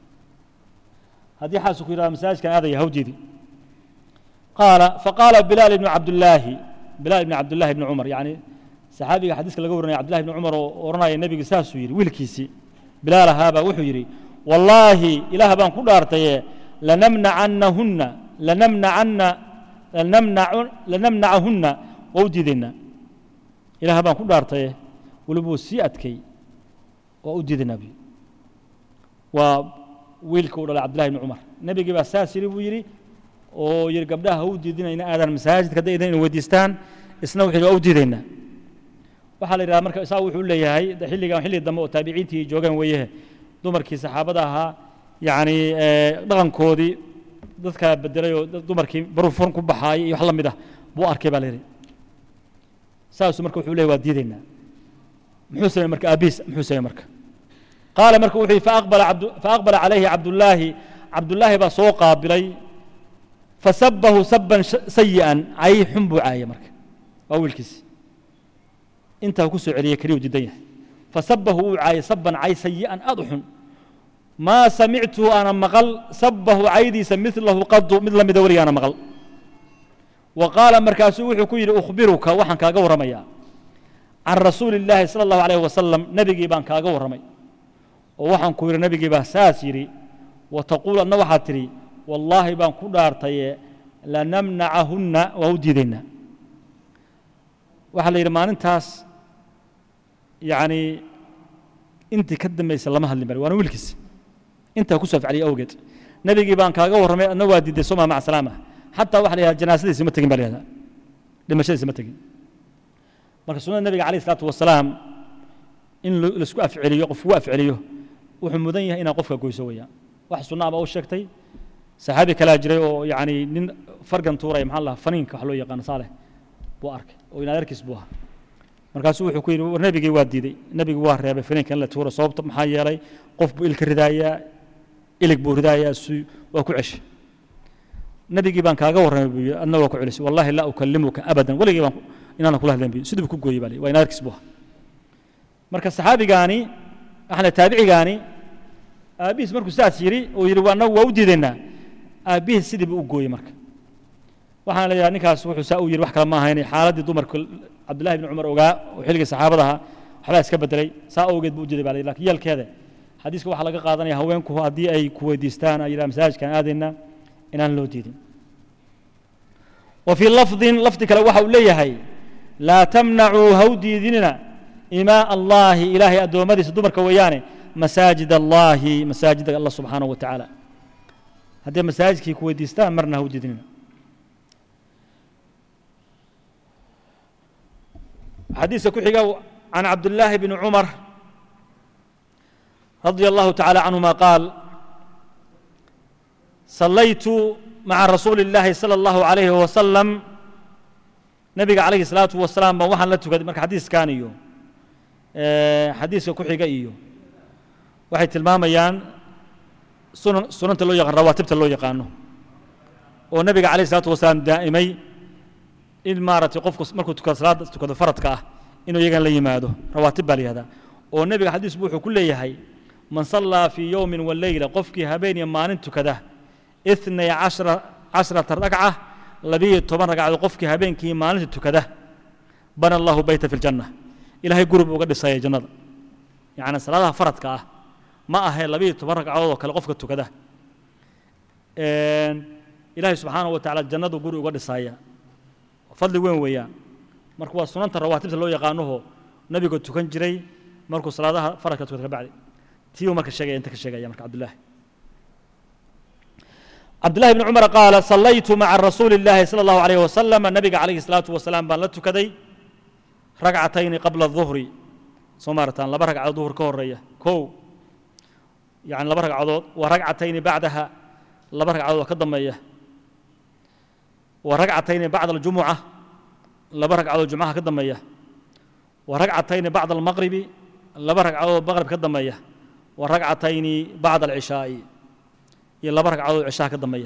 haddii xaasu ku yidhahdo masaajidkan aadaya hawjeedi qaala faqaala bilaal ibnu cabdillaahi bilaal ibni cabdillahi ibni cumar yani saxaabiga xadiiska laga waranaya cabdillahi ibni cumar oo odhanaya nebiga saasuu yidhi wiilkiisii bilaal ahaabaa wuxuu yidhi wallaahi ilaah baan ku dhaartaye lanamnacannahunna lanamnacanna lanamnacu lanamnacahunna waa u diidaynaa ilaah baan ku dhaartaye weliba wuu sii adkay waa u diidaynaa bu waa wiilka u dhalay cabdillahi ibni cumar nebigii baa saas yidhi buu yidhi oo yidhi gabdhaha ha u diidinayna aadaan masaajidka hadday idan weydiistaan isna wuxuu yidhi waa u diidaynaa waxaa la yidhahda marka isaa wuxuu leeyahay xilligan xilli dambe oo taabiciintii joogaan weeyahe dumarkii saxaabada ahaa yacni dhaqankoodii dadka bedelay oo dumarkii barufun ku baxaayay iyo wax la mid ah buu arkay baa la yidhi saasuu marka wuxuu leeyahy waa diidaynaa muxuu sameey marka aabiis muxuu sameey marka qaala marka wuxuu yihi faaqbala calayhi cabdullaahi cabdullaahi baa soo qaabilay fasabahu saban sayi'an cay xun buu caayay marka waa wiilkiisi intaa ku soo celiyey keliyu diidan yahay fasabahu wuu caayay saban cay sayi'an aad u xun maa samictuhu ana maqal sabahu caydiisa milahu qadu mid la mida weligaana maqal wa qaala markaasuu wuxuu ku yidhi ukhbiruka waxaan kaaga warramayaa can rasuuli illaahi sala allahu alayh wasalam nebigii baan kaaga warramay oo waxaan ku yidhi nebigii baa saas yidhi wa taquul adna waxaad tidhi wallaahi baan ku dhaartaye lanamnacahunna waa u diidaynaa waxaa la yidhi maalintaas yacni intii ka dambaysa lama hadlin bari waana wiilkiis intaa ku soo ficliyay awgeed nebigii baan kaaga warramay adna waa diiday soma maca salaama xataa waxa la yidhahda janaasadiisi ma tegin baa la yihahda dhimashadiisi ma tegin marka sunnada nebiga calayh isalaatu wasalaam in laisku afceliyo qof ugu afceliyo wuxuu mudan yahay inaad qofka goyso weeyaan wax sunna aba u sheegtay saxaabi kalaa jiray oo yani nin fargan tuuraya maxaa lahaa faniinka wax loo yaqaano saaleh buu arkay oo in adeerkiis buu ahaa markaasuu wuxuu ku yidhi war nebigii waa diiday nebigii waa reebay faniinka in la tuuro sababta maxaa yeelay qof buu ilka ridaayaa ilig buu ridaayaa su waa ku ceshay nebigii baan kaaga warramay buu yidhi adna waa ku celisay wallahi laa ukalimuka abadan weligii baan inaanan kula hadlayn buu sidii buu ku gooyey baa waa in adeerkiis buu ahaa marka saxaabigaani waxaan taabicigaani aabbihiis markuu sidaas yidhi uu yidhi waa annagu waa u diidaynaa aabbihiis sidii buu u gooyey marka waxaan leeyahay ninkaas wuxuu saa u yidhi wax kale ma ahayn xaaladdii dumarka cabdullahi bni cumar ogaa oo xilligii saxaabada ahaa waxbaa iska bedelay saa awgeed buu u diiday baa la lakin yeelkeeda xadiiska waxaa laga qaadanaya haweenku haddii ay ku weydiistaan ay yidhaha masaajidkaan aadaynaa inaan loo diidin wa fii lafdin lafdi kale waxa uu leeyahay laa tamnacuu ha u diidinina imaa allahi ilaahay addoommadiisa dumarka weeyaane masaajid allahi masaajida allah subxaanahu wa tacaala haddii masaajidkii ku weydiistaan marna ha u diidinina xadiiska ku xiga can cabdillaahi bni cumar radia allahu tacaala canhuma qaal sallaytu maca rasuuli اllaahi salى allahu alayhi wasalam nabiga calayhi الsalaatu wasalaam baan waxaan la tukaday marka xadiiskan iyo xadiiska ku xiga iyo waxay tilmaamayaan sunan sunanta loo yaqaan rawaatibta loo yaqaano oo nabiga calayh الsalaatu wasalaam daa'imay in maaragtay qofku markuu tukado salaada tukado faradka ah inuu iyagan la yimaado rawaatib baa la yihahdaa oo nebiga xadiis bu wuxuu ku leeyahay man sallaa fii yowmin waleyla qofkii habeen iyo maalin tukada itnay cashra cashrata ragca labiyo toban ragcadood qofkii habeenkii maalinta tukada bana allahu beyta fi ljanna ilahay guri buu uga dhisaya jannada yacni salaadaha faradka ah ma ahe labiyo toban ragcadood oo kale qofka tukada ilaahay subxaanahu wa tacala jannadu guri uga dhisaya fadli weyn weeyaan marka waa sunanta rawaatibta loo yaqaanaho nabiga tukan jiray markuu salaadaha faradka tukada ka bacdi tii uu marka sheegaya inta ka sheegaya marka cabdullaahi cabdullahi bni cumar qaala sallaytu maca rasuuli illaahi sala allahu alayh wasalam nabiga calayhi salaatu wasalaam baan la tukaday ragcatayni qabla duhri soo maarataan laba ragcadood duhur ka horeeya kow yani laba ragcadood wa ragcatayni bacdaha laba ragcadood oo ka dambeeya wa ragcatayni bacda aljumuca laba ragcadood jumcaha ka dambeeya wa ragcatayni bacda almaqribi laba ragcadood maqrib ka dambeeya wa ragcatayni bacda alcishaa'i iyo laba ragcadood cishaha ka dambeeya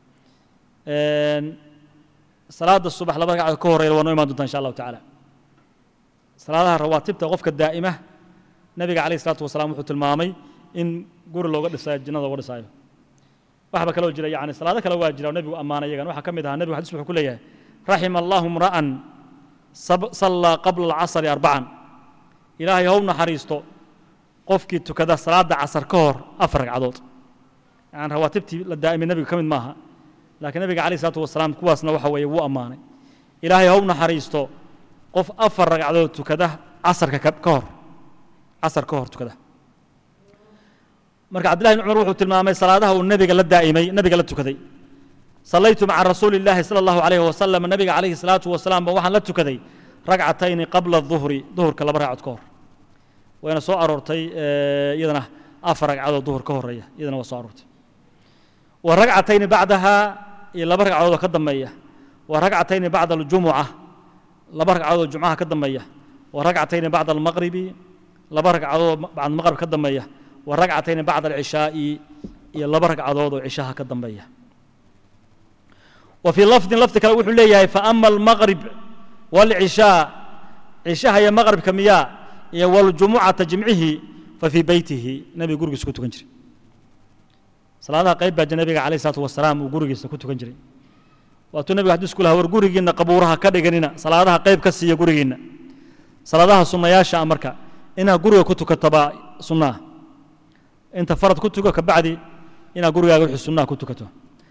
salaada subax laba ragcadood ka horeeya waa noo imaan doontaa insha allahu tacaala salaadaha rawaatibta qofka daa'ima nabiga calayh isalaatu wasalaam wuxuu tilmaamay in guri looga dhisayo jannada looga dhisaayo waxba kaloo jira yani salaado kale waa jira oo nebigu ammaanay iyagan waxaa ka mid ahaa nebigu xadis wuxuu ku leeyahay raxima allahu mra'an sallaa qabla alcasri arbacan ilaahay how naxariisto qofkii tukada salaada casar ka hor afar ragcadood yani rawaatibtii la daa'imay nebiga ka mid maaha laakiin nebiga calayh isalaatu wasalaam kuwaasna waxa weeye wuu ammaanay ilaahay how naxariisto qof afar ragcadood tukada casarka ka hor casar ka hor tukada marka cabdillahi bn cumar wuxuu tilmaamay salaadaha uu nebiga la daa'imay nebiga la tukaday sallaytu maca rasuuli illaahi sala allahu alayhi wasalam nabiga calayhi salaatu wasalaam ba waxaan la tukaday ragcatayni qabla duhri duhurka laba ragcadood ka hor wayna soo aroortay iyadana afar ragcadood duhur ka horeeya iyadana waa soo aroortay wa ragcatayni bacdaha iyo laba ragcadood oo ka dambeeya wa ragcatayni bacda aljumuca laba ragcadood jumcaha ka dambeeya wa ragcatayni bacda almaqribi laba ragcadood bacda almaqrib ka dambeeya wa ragcatayni bacda alcishaa'i iyo laba ragcadood oo cishaha ka dambeeya wa fii lafdin lafdi kale wuxuu leeyahay faama almaqrib waalcishaa cishaha iyo maqribka miyaa iyo waljumucata jimcihii fa fii beytihi nebiga gurigiisa ku tukan jiray salaadaha qayb baa nabiga calayh isalaatu wasalaam uu gurigiisa ku tukan jiray waatuu nebiga xadiis ku lahaa war gurigiinna qabuuraha ka dhiganina salaadaha qayb ka siiya gurigiinna salaadaha sunnayaasha ah marka inaad guriga ku tukato baa sunna ah inta farad ku tuko kabacdi inaad gurigaaga wixii sunnaha ku tukato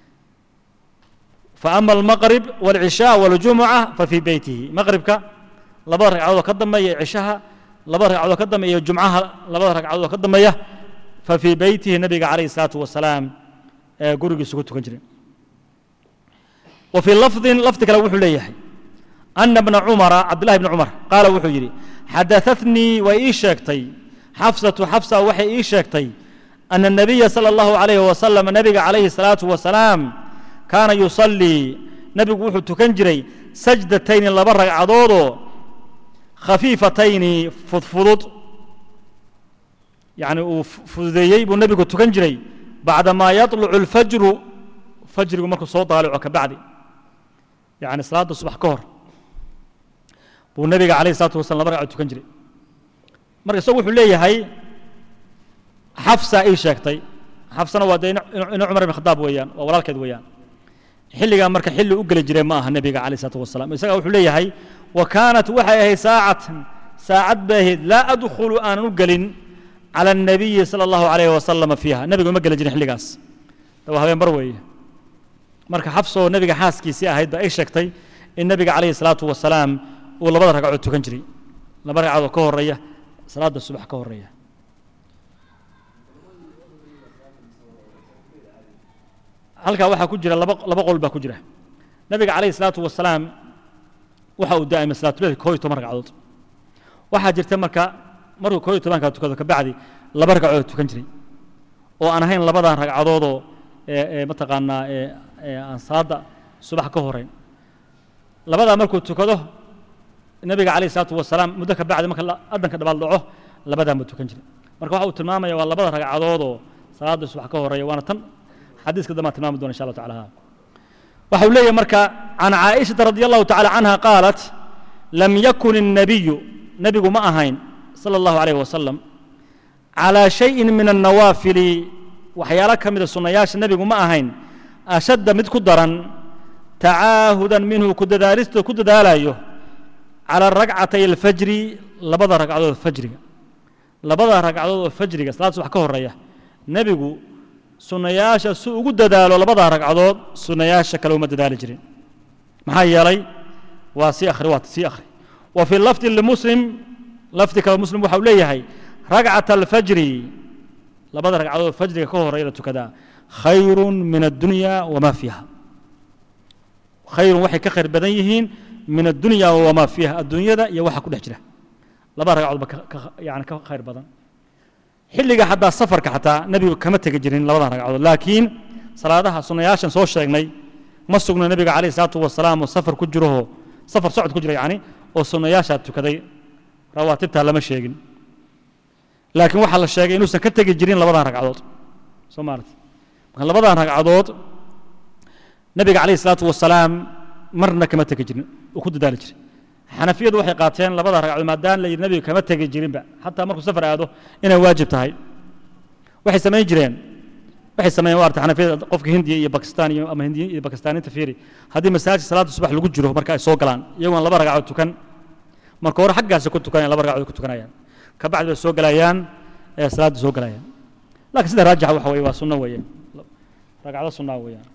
faama almaqrib waalcishaa waljumuca fa fii beytihi maqribka labada ragcadood oo ka dambeeya cishaha labada ragcadood oo ka dambeeya iyo jumcaha labada ragcadood oo ka dambeeya fa fii beytihi nabiga calayhi salaatu wasalaam ee gurigiisa ku tukan jiray wa fii lafdin lafdi kale wuxuu leeyahay ana bna cumara cabdillahi bni cumar qaala wuxuu yidhi xadaatnii way ii sheegtay xafsatu xafsa waxay ii sheegtay ana الnabiya salى اllahu عalayh wasalam nabiga calayhi الsalaaةu wasalaam kaana yusallii nebigu wuxuu tukan jiray sajdatayni laba ragcadoodoo khafiifatayni fudfudud yani uu fududeeyey buu nebigu tukan jiray bacdamaa yaطlucu اlfajru fajrigu markuu soo daalico ka bacdi yani salaadda subax ka hor buu nebiga alayh الsalatu wasalam laba ragcadood tukan jiray marka isagu wuxuu leeyahay xafsa ii sheegtay xafsana waa dee ina cumar ibn khadaab weeyaan waa walaalkeed weeyaan xilligaa marka xilli u geli jiray ma aha nebiga calayh isalaatu wasalam isaga wuxuu leeyahay wa kaanat waxay ahayd saacatan saacad bay ahayd laa adkhulu aanan u gelin cala الnabiyi sala allahu alayh wasalama fiiha nebiga uma geli jirin xilligaas waa habeen bar weeye marka xafsoo nebiga xaaskiisii ahayd ba ay sheegtay in nebiga calayhi salaatu wasalaam uu labada ragcadood tukan jiray laba ragcadood ka horeeya salaadda subax ka horeeya halkaa waxaa ku jira laba laba qol baa ku jira nebiga calayhi salaatu wasalaam waxa uu daa'imay salaatuleilka koo iyo toban ragcadood waxaa jirta marka markuu koo iyo tobankaa tukado kabacdi laba ragcadood tukan jiray oo aan ahayn labadan ragcadoodoo mataqaanaa aan salaadda subax ka horeyn labadaa markuu tukado nebiga calayhi salaatu wasalaam muddo ka bacdi marka addanka dhabaal dhaco labadaan buu tukan jiray marka waxa uu tilmaamaya waa labada ragcadoodoo salaadda subax ka horeeya waana tan xadiiska dambaan tilmaami dona insha allah tacala waxa uu leeyahay marka can caaishata radi allahu tacala canha qaalat lam yakun الnabiyu nebigu ma ahayn sala allahu alayh wasalam calaa shayin min annawaafili waxyaalo ka mida sunnayaasha nebigu ma ahayn ashadda mid ku daran tacaahudan minhu ku dadaalista ku dadaalayo cala ragcatay alfajri labada ragcadood fajriga labada ragcadood oo fajriga salaad subax ka horeeya nebigu sunnayaasha si ugu dadaalo labadaa ragcadood sunnayaasha kale uma dadaali jirin maxaa yeelay waa sii akhri waa sii akhri wa fi lafdi limuslim lafdi kale muslim waxa uu leeyahay ragcata alfajri labada ragcadood fajriga ka horeeya la tukadaa khayrun min addunya wamaa fiiha khayrun waxay ka khayr badan yihiin min addunya wamaa fiiha adduunyada iyo waxa ku dhex jira labada ragcadood ba yani ka khayr badan xilliga xataa safarka xataa nebigu kama tegi jirin labadan ragcadood laakiin salaadaha sunnayaashan soo sheegnay ma sugna nebiga calayh salaatu wasalaam oo safar ku jirahoo safar socod ku jira yacni oo sunnayaashaa tukaday rawaatibtaa lama sheegin laakiin waxaa la sheegay inuusan ka tegi jirin labadan ragcadood soo maarat marka labadan ragcadood nebiga calayh salaatu wasalaam marna kama tegi jirin uu ku dadaali jiray xanafiyadu waxay qaateen labada ragcadood maadaama la yidhi nebiga kama tegi jirinba xataa markuu safar aado inay waajib tahay waxay samayn jireen waxay sameeyeen waarta xanafiyada qofka hindiya iyo bakistaan iyo ama hindiya iyo bakistaaniinta fiiri haddii masaajid salaada subax lagu jiro marka ay soo galaan iyagoon laba ragcadood tukan marka hore xaggaasi ku tukanayaan laba ragcadood ku tukanayaan ka bacdi bay soo galayaan ee salaadda soo galayaan laakiin sida raajixa waxa weeye waa sunno weeyaan ragcado sunnaa weeyaan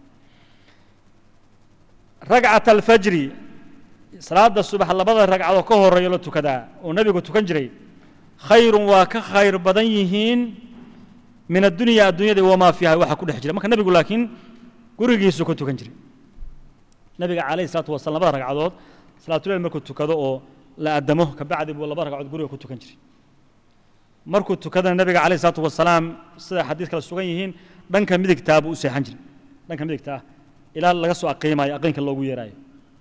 ragcat alfajri salaada subax labada ragcadood ka horeeyo la tukadaa oo nebigu tukan jiray khayrun waa ka khayr badan yihiin min addunya addunyada wamaa fiiha waxa ku dhex jira marka nebigu laakiin gurigiisu ku tukan jiray nebiga calayhi salaatu wasalam labada ragcadood salaatuleyl markuu tukado oo la addamo kabacdi buu laba ragcadood guriga ku tukan jiray markuu tukadana nebiga calayhi salaatu wasalaam sida xadiis kale sugan yihiin dhanka midigtaa buu u seexan jiray dhanka midigtaa ilaa laga soo aqiimayo aqiinka loogu yeeraayo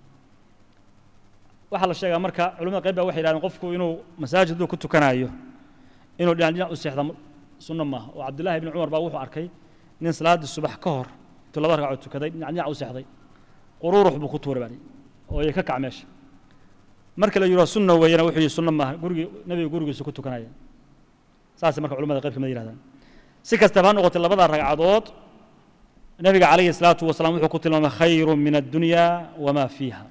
waxaa la sheegaa marka culimada qayb baa waxay yidhahdeen qofku inuu masaajid hadduu ku tukanaayo inuu dhinac dhinac u seexda sunno maaha oo cabdullahi ibni cumar baa wuxuu arkay nin salaaddii subax ka hor intuu laba ragcadood tukaday dhinac dhinac u seexday quruurux buu ku tuuray baa oo iyo ka kac meesha marka la yidhaho sunna weeyana wuxuu yihi sunno maaha gurigii nebiga gurigiisu ku tukanaya saasay marka culimada qayb kamid yihahdaan si kastaba ha noqotay labada ragcadood nebiga calayhi salaatu wasalaam wuxuu ku tilmaamay khayru min addunya wamaa fiiha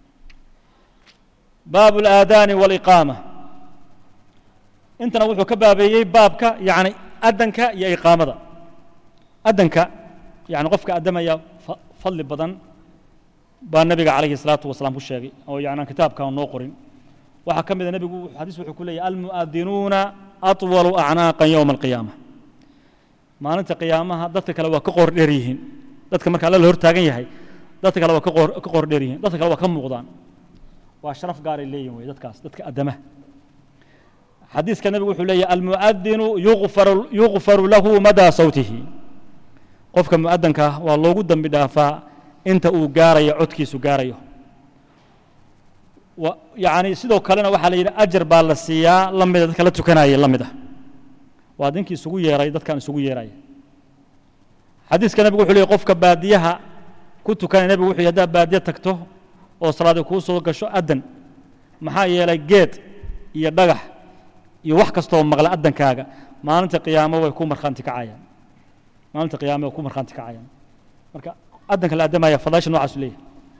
baabu اlaadaani wاliqaama intana wuxuu ka baabeeyey baabka yani adanka iyo iqaamada adanka yani qofka addamaya fadli badan baa nebiga calayhi الsalaatu wasalaam ku sheegay oo yani aan kitaabkan noo qorin waxaa ka mida nebigu xadiis wuxuu ku leeyahy almu'adinuuna aطwalu acnaaqan yowma alqiyaama maalinta qiyaamaha dadka kale waa ka qoor dheer yihiin dadka marka alla la hor taagan yahay dadka kale waa ka qoor ka qoor dheer yihiin dadka kale waa ka muuqdaan waa sharaf gaaray leeyihin wey dadkaas dadka addamaha xadiiska nebigu wuxuu leeyahy almu'adinu yuqfaru yuqfaru lahu madaa sawtihi qofka mu'adanka waa loogu dembi dhaafaa inta uu gaarayo codkiisu gaarayo yani sidoo kalena waxaa la yidhi ajar baa la siiyaa la mida dadka la tukanaya la mid ah waa ninkii isugu yeeray dadkan isugu yeeraya xadiiska nebigu wuxuu leeyay qofka baadiyaha ku tukanaya nebigu wuxuu haddaad baadiya tagto oo salaadi kuu soo gasho addan maxaa yeelay geed iyo dhagax iyo wax kastoo maqla addankaaga maalinta qiyaamo way ku markhaanti kacayaan maalinta qiyaamo way ku markhaanti kacayaan marka addanka la addamaya fadaasha noocaasu leeyahay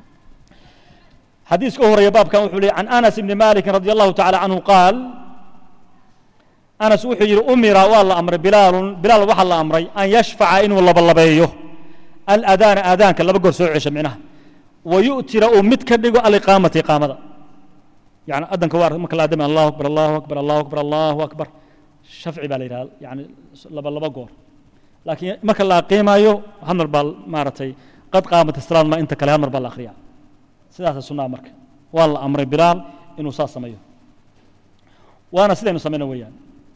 xadiiska u horeeya baabkan wuxuu leeyay can anas ibni malikin radi allahu tacala canhu qaal anas wuxuu yidhi umira waa la amray bilaalun bilaal waxaa la amray an yashfaca inuu labalabeeyo aladaana aadaanka laba goor soo cesho micnaha wa yu'tira uu mid ka dhigo aliqaamata iqaamada yani addanka waa marka la addamay allahu akbar allahu akbar allahu akbar allahu akbar shafci baa la yidhahda yani laba laba goor laakiin marka la aqiimayo hal mar baa maaragtay qad qaamat isalaad ma inta kale hal mar baa la akhriyaa sidaasa sunnaa marka waa la amray bilaal inuu saas sameeyo waana sidaynu samayno weeyaan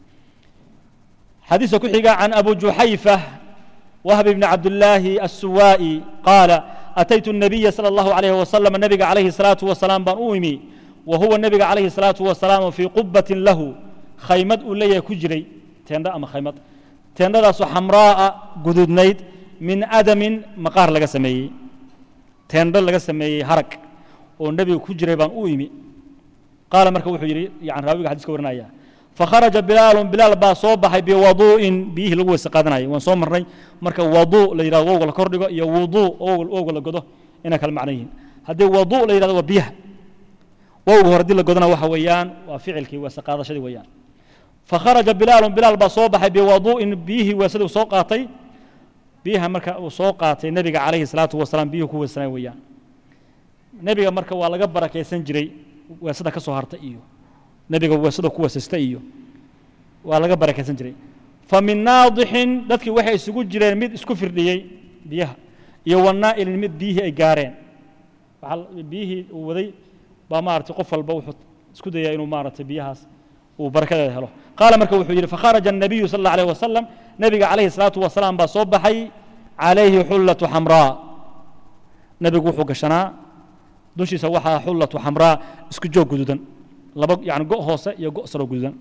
xadiiska ku xiga can abu juxayfa wahb bni cabdillaahi الsuwaa'i qaala ataytu الnabiya salى اllahu alayh wasalam nabiga calayhi الsalaatu wasalaam baan u imi wa huwa nabiga calayhi الsalaatu wasalaam fii qubatin lahu khaymad uu leeyahay ku jiray teendho ama khaymad teendhadaasoo xamraa'a gududnayd min adamin maqaar laga sameeyey teendho laga sameeyey harag oo nebiga ku jiray baan u imi qaala marka wuxuu yidhi yani raawiga xadiiska warinaya fakharaja bilaalun bilaal baa soo baxay biwaduu'in biyihii lagu weyse qaadanayay waan soo marnay marka waduu la yidhahdo wowga la kordhigo iyo wuduu wowga la godo inay kala macno yihiin haddii waduu la yidhahdo waa biyaha wowga hore haddii la godona waxa weeyaan waa ficilkii weese qaadashadii weeyaan fakharaja bilaalun bilaal baa soo baxay biwaduu'in biyihii weesadii soo qaatay biyaha marka uu soo qaatay nebiga calayhi salaatu wasalaam biyuhu ku weysanay weeyaan nebiga marka waa laga barakaysan jiray weesada ka soo harta iyo nebiga weesada ku weesaysta iyo waa laga barakaysan jiray fa min naadixin dadkii waxay isugu jireen mid isku firdhiyey biyaha iyo wanaa'ilin mid biyihii ay gaareen waxaa biyihii uu waday baa maaragtay qof walba wuxuu isku dayaa inuu maaragtay biyahaas uu barakadeeda helo qaala marka wuxuu yidhi fakharaja الnabiyu sal اllah alيه wasalam nebiga calayhi الsalaatu wasalaam baa soo baxay calayhi xullatu xamraa nebigu wuxuu gashanaa dushiisa waxaa xullatu xamraa isku joog guduudan laba yani go' hoose iyo go' saroo guduudan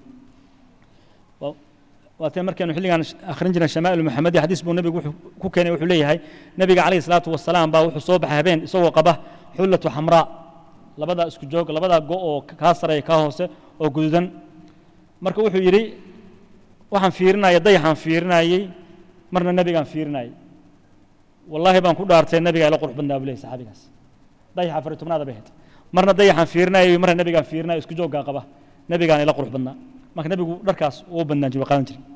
waatee markaynu xilligan akhrin jirnay shamaa'il muxamedi xadiis buu nebigu wuxuu ku keenay wuxuu leeyahay nebiga calayhi salaatu wasalaam baa wuxuu soo baxay habeen isagoo qaba xullatu xamraa labadaa isku joog labadaa go' oo kaa sareeya kaa hoose oo guduudan marka wuxuu yidhi waxaan fiirinaya dayaxaan fiirinayey marna nebigaan fiirinayey wallaahi baan ku dhaartay nebigaa ila qurux badnaa buu leeyahy saxaabigaas dayaxa afar iyo tobnaada bay ahayd marna dayaxaan fiirinayay marna nebigaan fiirinayo isku jooggaa qaba nebigaan ila qurux badnaa marka nebigu dharkaas uu badnaan jiray qaadan jiray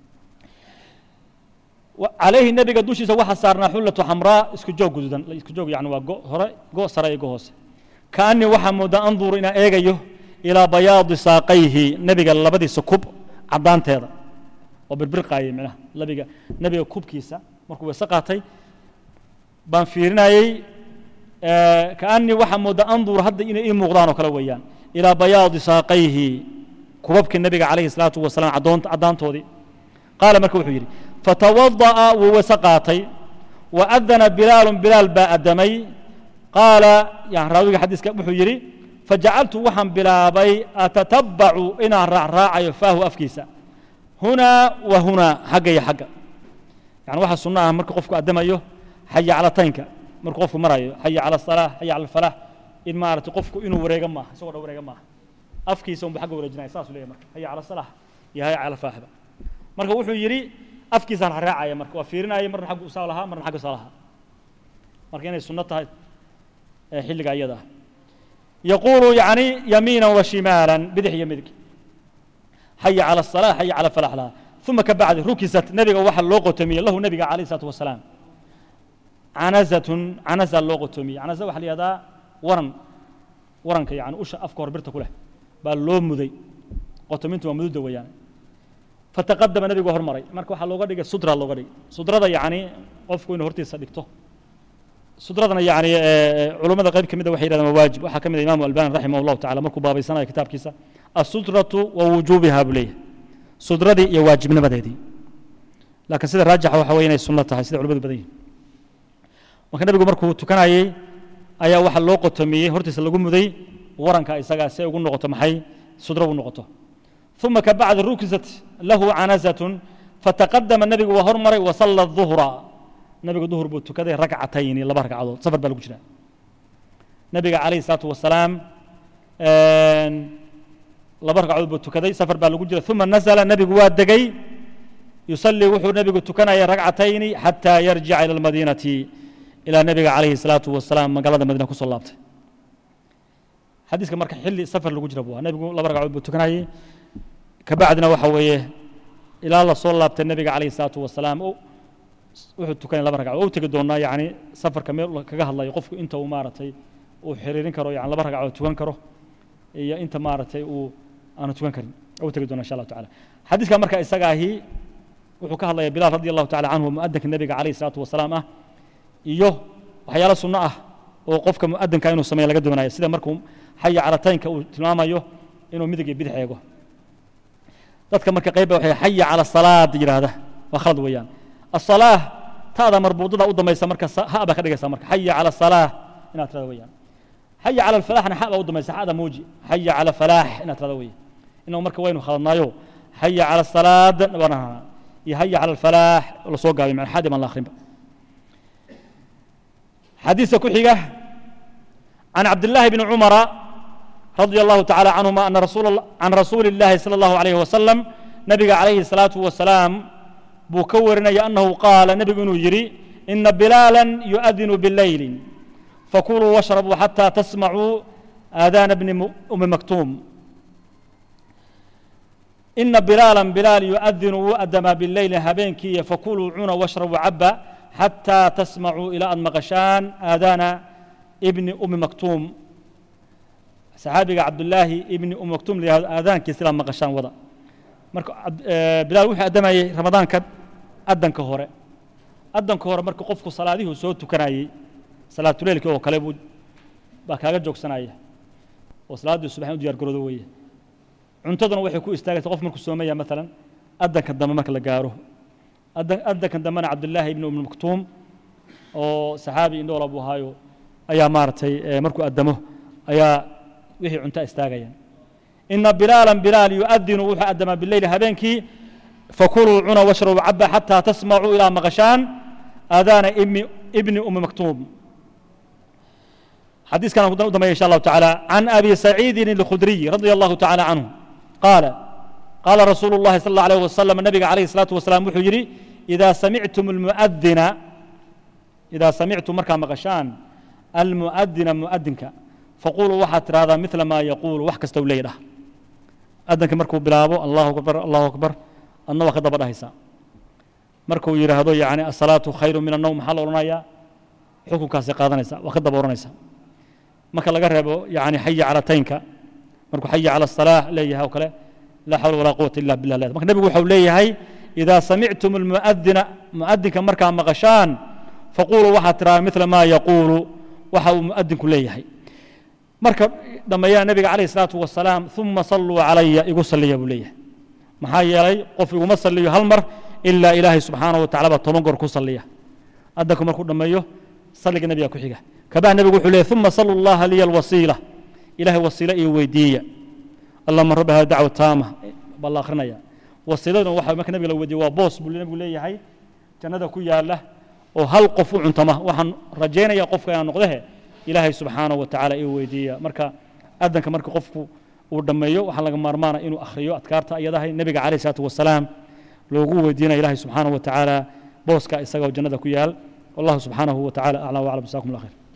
calayhi nebiga dushiisa waxaa saarnaa xullatu xamraa isku joog guduudan isku joog yani waa go hore go sare iyo go hoose kaanii waxaa moodaa anduru inaan eegayo ilaa bayaadi saaqayhi nebiga labadiisa kub caddaanteeda oo birbirqaayay micnaha labiga nebiga kubkiisa markuu weyse qaatay baan fiirinayey kaanii waxaa moodaa anduru hadda inay ii muuqdaan oo kale weeyaan ilaa bayaadi saaqayhi kubabkii nebiga calayhi salaatu wasalaam caddaantoodii qaala marka wuxuu yidhi fatawada'a wuu weyse qaatay wa adana bilaalun bilaal baa addamay qaala yani raawiga xadiiska wuxuu yidhi fajacaltu waxaan bilaabay atatabacu inaan raacraacayo faahu afkiisa hunaa wa hunaa xagga iyo xagga yani waxaa sunno ah marka qofku addamayo xaya calataynka markuu qofku marayo xaya cala asalaax xaya cala alfalax in maaragtay qofku inuu wareega maaha isagoo dhan wareega maaha afkiisa unba xagga wareejinaya saasuu leeyahy marka xaya cala asalax iyo xaya cala alfalaxba marka wuxuu yidhi afkiisaan raacraacaya marka waa fiirinaya marna xaggu usaa lahaa marna xagga usaa lahaa marka inay sunno tahay xilliga iyada ah yaquulu yani yamiina wa shimaala bidix iyo midig xaya cala asalaa xaya cala falax laha uma ka bacdi rukisat nebiga waxa loo qotomiyey lahu nebiga calayh isalaatu wasalaam canazatun canaza loo qotomiyey canaza waxa la yihahdaa waran waranka yani usha afka hor birta ku leh baa loo muday qotomintu waa mududda weeyaan fataqadama nebigu hormaray marka waxaa looga dhigay sudra looga dhigay sudrada yani qofku inuu hortiisa dhigto sudradana yani culummada qayb ka mida waxay yidhahdeen waa waajib waxaa ka mid a imaamu albani raximah allahu tacala markuu baabaysanayo kitaabkiisa asudratu wa wujuubiha buu leeyahay sudradii iyo waajibnimadeedii laakiin sida raajixa waxa weye inay sunno tahay sida culimadu badan yihin marka nebigu markuu tukanayey ayaa waxaa loo qotomiyey hortiisa lagu muday waranka isagaa si ay ugu noqoto maxay sudro ugu noqoto uma kabacdi rukisat lahu canazatun fataqadama nebigu waa hormaray wasalla duhra nebigu duhur buu tukaday ragcatayni laba ragcadood safar baa lagu jiraa nebiga calayhi salaatu wasalaam laba ragcadood buu tukaday safar baa lagu jira uma nazala nebigu waa degay yusallii wuxuu nebigu tukanaya ragcatayni xataa yarjica ila almadiinati ilaa nebiga calayhi salaatu wasalaam magaalada madiina kusoo laabtay xadiiska marka xilli safar lagu jira buu ahaa nebigu laba ragcadood buu tukanayay kabacdina waxa weeye ilaa la soo laabtay nebiga calayhi salaatu wasalaam wuxuu tukanay laba ragcadood u tegi doonaa yacni safarka meel kaga hadlayo qofku inta uu maaragtay uu xiriirin karo yani laba ragcadood tukan karo iyo inta maaragtay uu aanu tukan karin u tegi doona insha allahu tacala xadiiska marka isaga ahi wuxuu ka hadlaya bilaal radi allahu tacala canhu mu'adinka nebiga calayhi salaatu wasalaam ah iyo waxyaalo sunno ah oo qofka mu'adinka inuu sameeyo laga doonayo sida markuu xaya calataynka uu tilmaamayo inuu midig iyo bidix eego dadka marka qayba waxay xaya cala salaad yidhaahda waa khalad weeyaan asalaah taada marbuudada u dambaysa marka ha baa ka dhigaysa marka xaya cala salaah inaad tirada weeyaan xaya cala alfalaaxna xa baa u dambaysa xada muuji xaya cala falaax inaad tirada weeye inagu marka waynu khaladnaayo xaya cala salaad waana iyo haya cala alfalaax la soo gaabay macna xadi baan la akhrinba xadiiska ku xiga can cabdillaahi bni cumara رضي الله تعالى عنهما أن رسول عن رسول الله صلى الله عليه وسلم نبي عليه الصلاة والسلام بكورنا أنه قال نبي يري إن بلالا يؤذن بالليل فكلوا واشربوا حتى تسمعوا آذان ابن أم مكتوم إن بلالا بلال يؤذن وأدم بالليل هبينكي فكلوا عنا واشربوا عبا حتى تسمعوا إلى أن مغشان آذان ابن أم مكتوم saxaabiga cabdulaahi ibni um maktuum layahdo aadaankii sidaa maqashaan wada marka bilaal wuxuu addamayey ramadaanka addanka hore addanka hore marka qofku salaadihuu soo tukanayey salaatuleylkii oo kale buu baa kaaga joogsanaya oo salaaddii subaxin u diyaar garoodo weeye cuntaduna waxay ku istaagaysa qof markuu soomaya maalan addanka dambe marka la gaaro addankan dambena cabdulaahi ibni um maktuum oo saxaabi indhoola buu ahaayo ayaa maaragtay markuu addamo ayaa wixii cunto istaagayaan ina bilaala bilaal yuadinu wuxuu addamaa bileyli habeenkii fakuluu cuna washrabuu caba xataa tasmacuu ilaa maqashaan aadaana ibni umi maktuum xadiiskan u dambeya insha allahu tacaala can abi saciidin الkhudriy radia allahu tacaala canhu qaala qaala rasuulu اllahi sal اllah alayh wasalam nabiga calayhi الsalaatu wasalaam wuxuu yidhi idaa samictum almuadina idaa samictum markaa maqashaan almuadina muadinka faquluu waxaad tidhahdaa mila maa yaquulu wax kasta u leeya dhah addanka markuu bilaabo allahu akbar allahu akbar adna waa ka daba dhahaysaa markuu yidhaahdo yani asalaatu khayru min annowm maxaa la odhanayaa xukunkaasay qaadanaysaa waa ka daba odhanaysaa marka laga reebo yani xaya cala taynka markuu xaya cala asalaax leeyahay oo kale laa xawla walaa quwata illa billah leedahay marka nebigu waxau leeyahay idaa samictum almuadina muadinka markaa maqashaan faquluu waxaad tidhahdaa mila maa yaquulu waxa uu muadinku leeyahay marka dhammeeyana nebiga calayh isalaatu wasalaam uma salluu calaya igu salliya buu leeyahay maxaa yeelay qof iguma salliyo hal mar ilaa ilaahay subxaanahu watacala baa toban goor ku salliya addanku markuu dhammeeyo salliga nebiga ku xiga kabah nebigu wuxuu leeyahy uma sallu llaha liya alwasiila ilahay wasiilo iyo weydiiya allahuma rabbi hada dacwa taama baa la akhrinaya wasiiladuna waxa marka nebiga la weydiiye waa boos buu nebigu leeyahay jannada ku yaala oo hal qof u cuntama waxaan rajaynaya qofka inaan noqdehe ilaahay subxaanaه wa tacaala ii weydiiya marka adanka marka qofku uu dhammeeyo waxaa laga maarmaana inuu akhriyo adkaarta ayadahay nebiga calayh isalaatu wasalaam loogu weydiinaya ilahay subxaanaه wa tacaala booska isagoo jannada ku yaal wallahu subxaanahu wa tacala aclam waclam jasakum allah khayr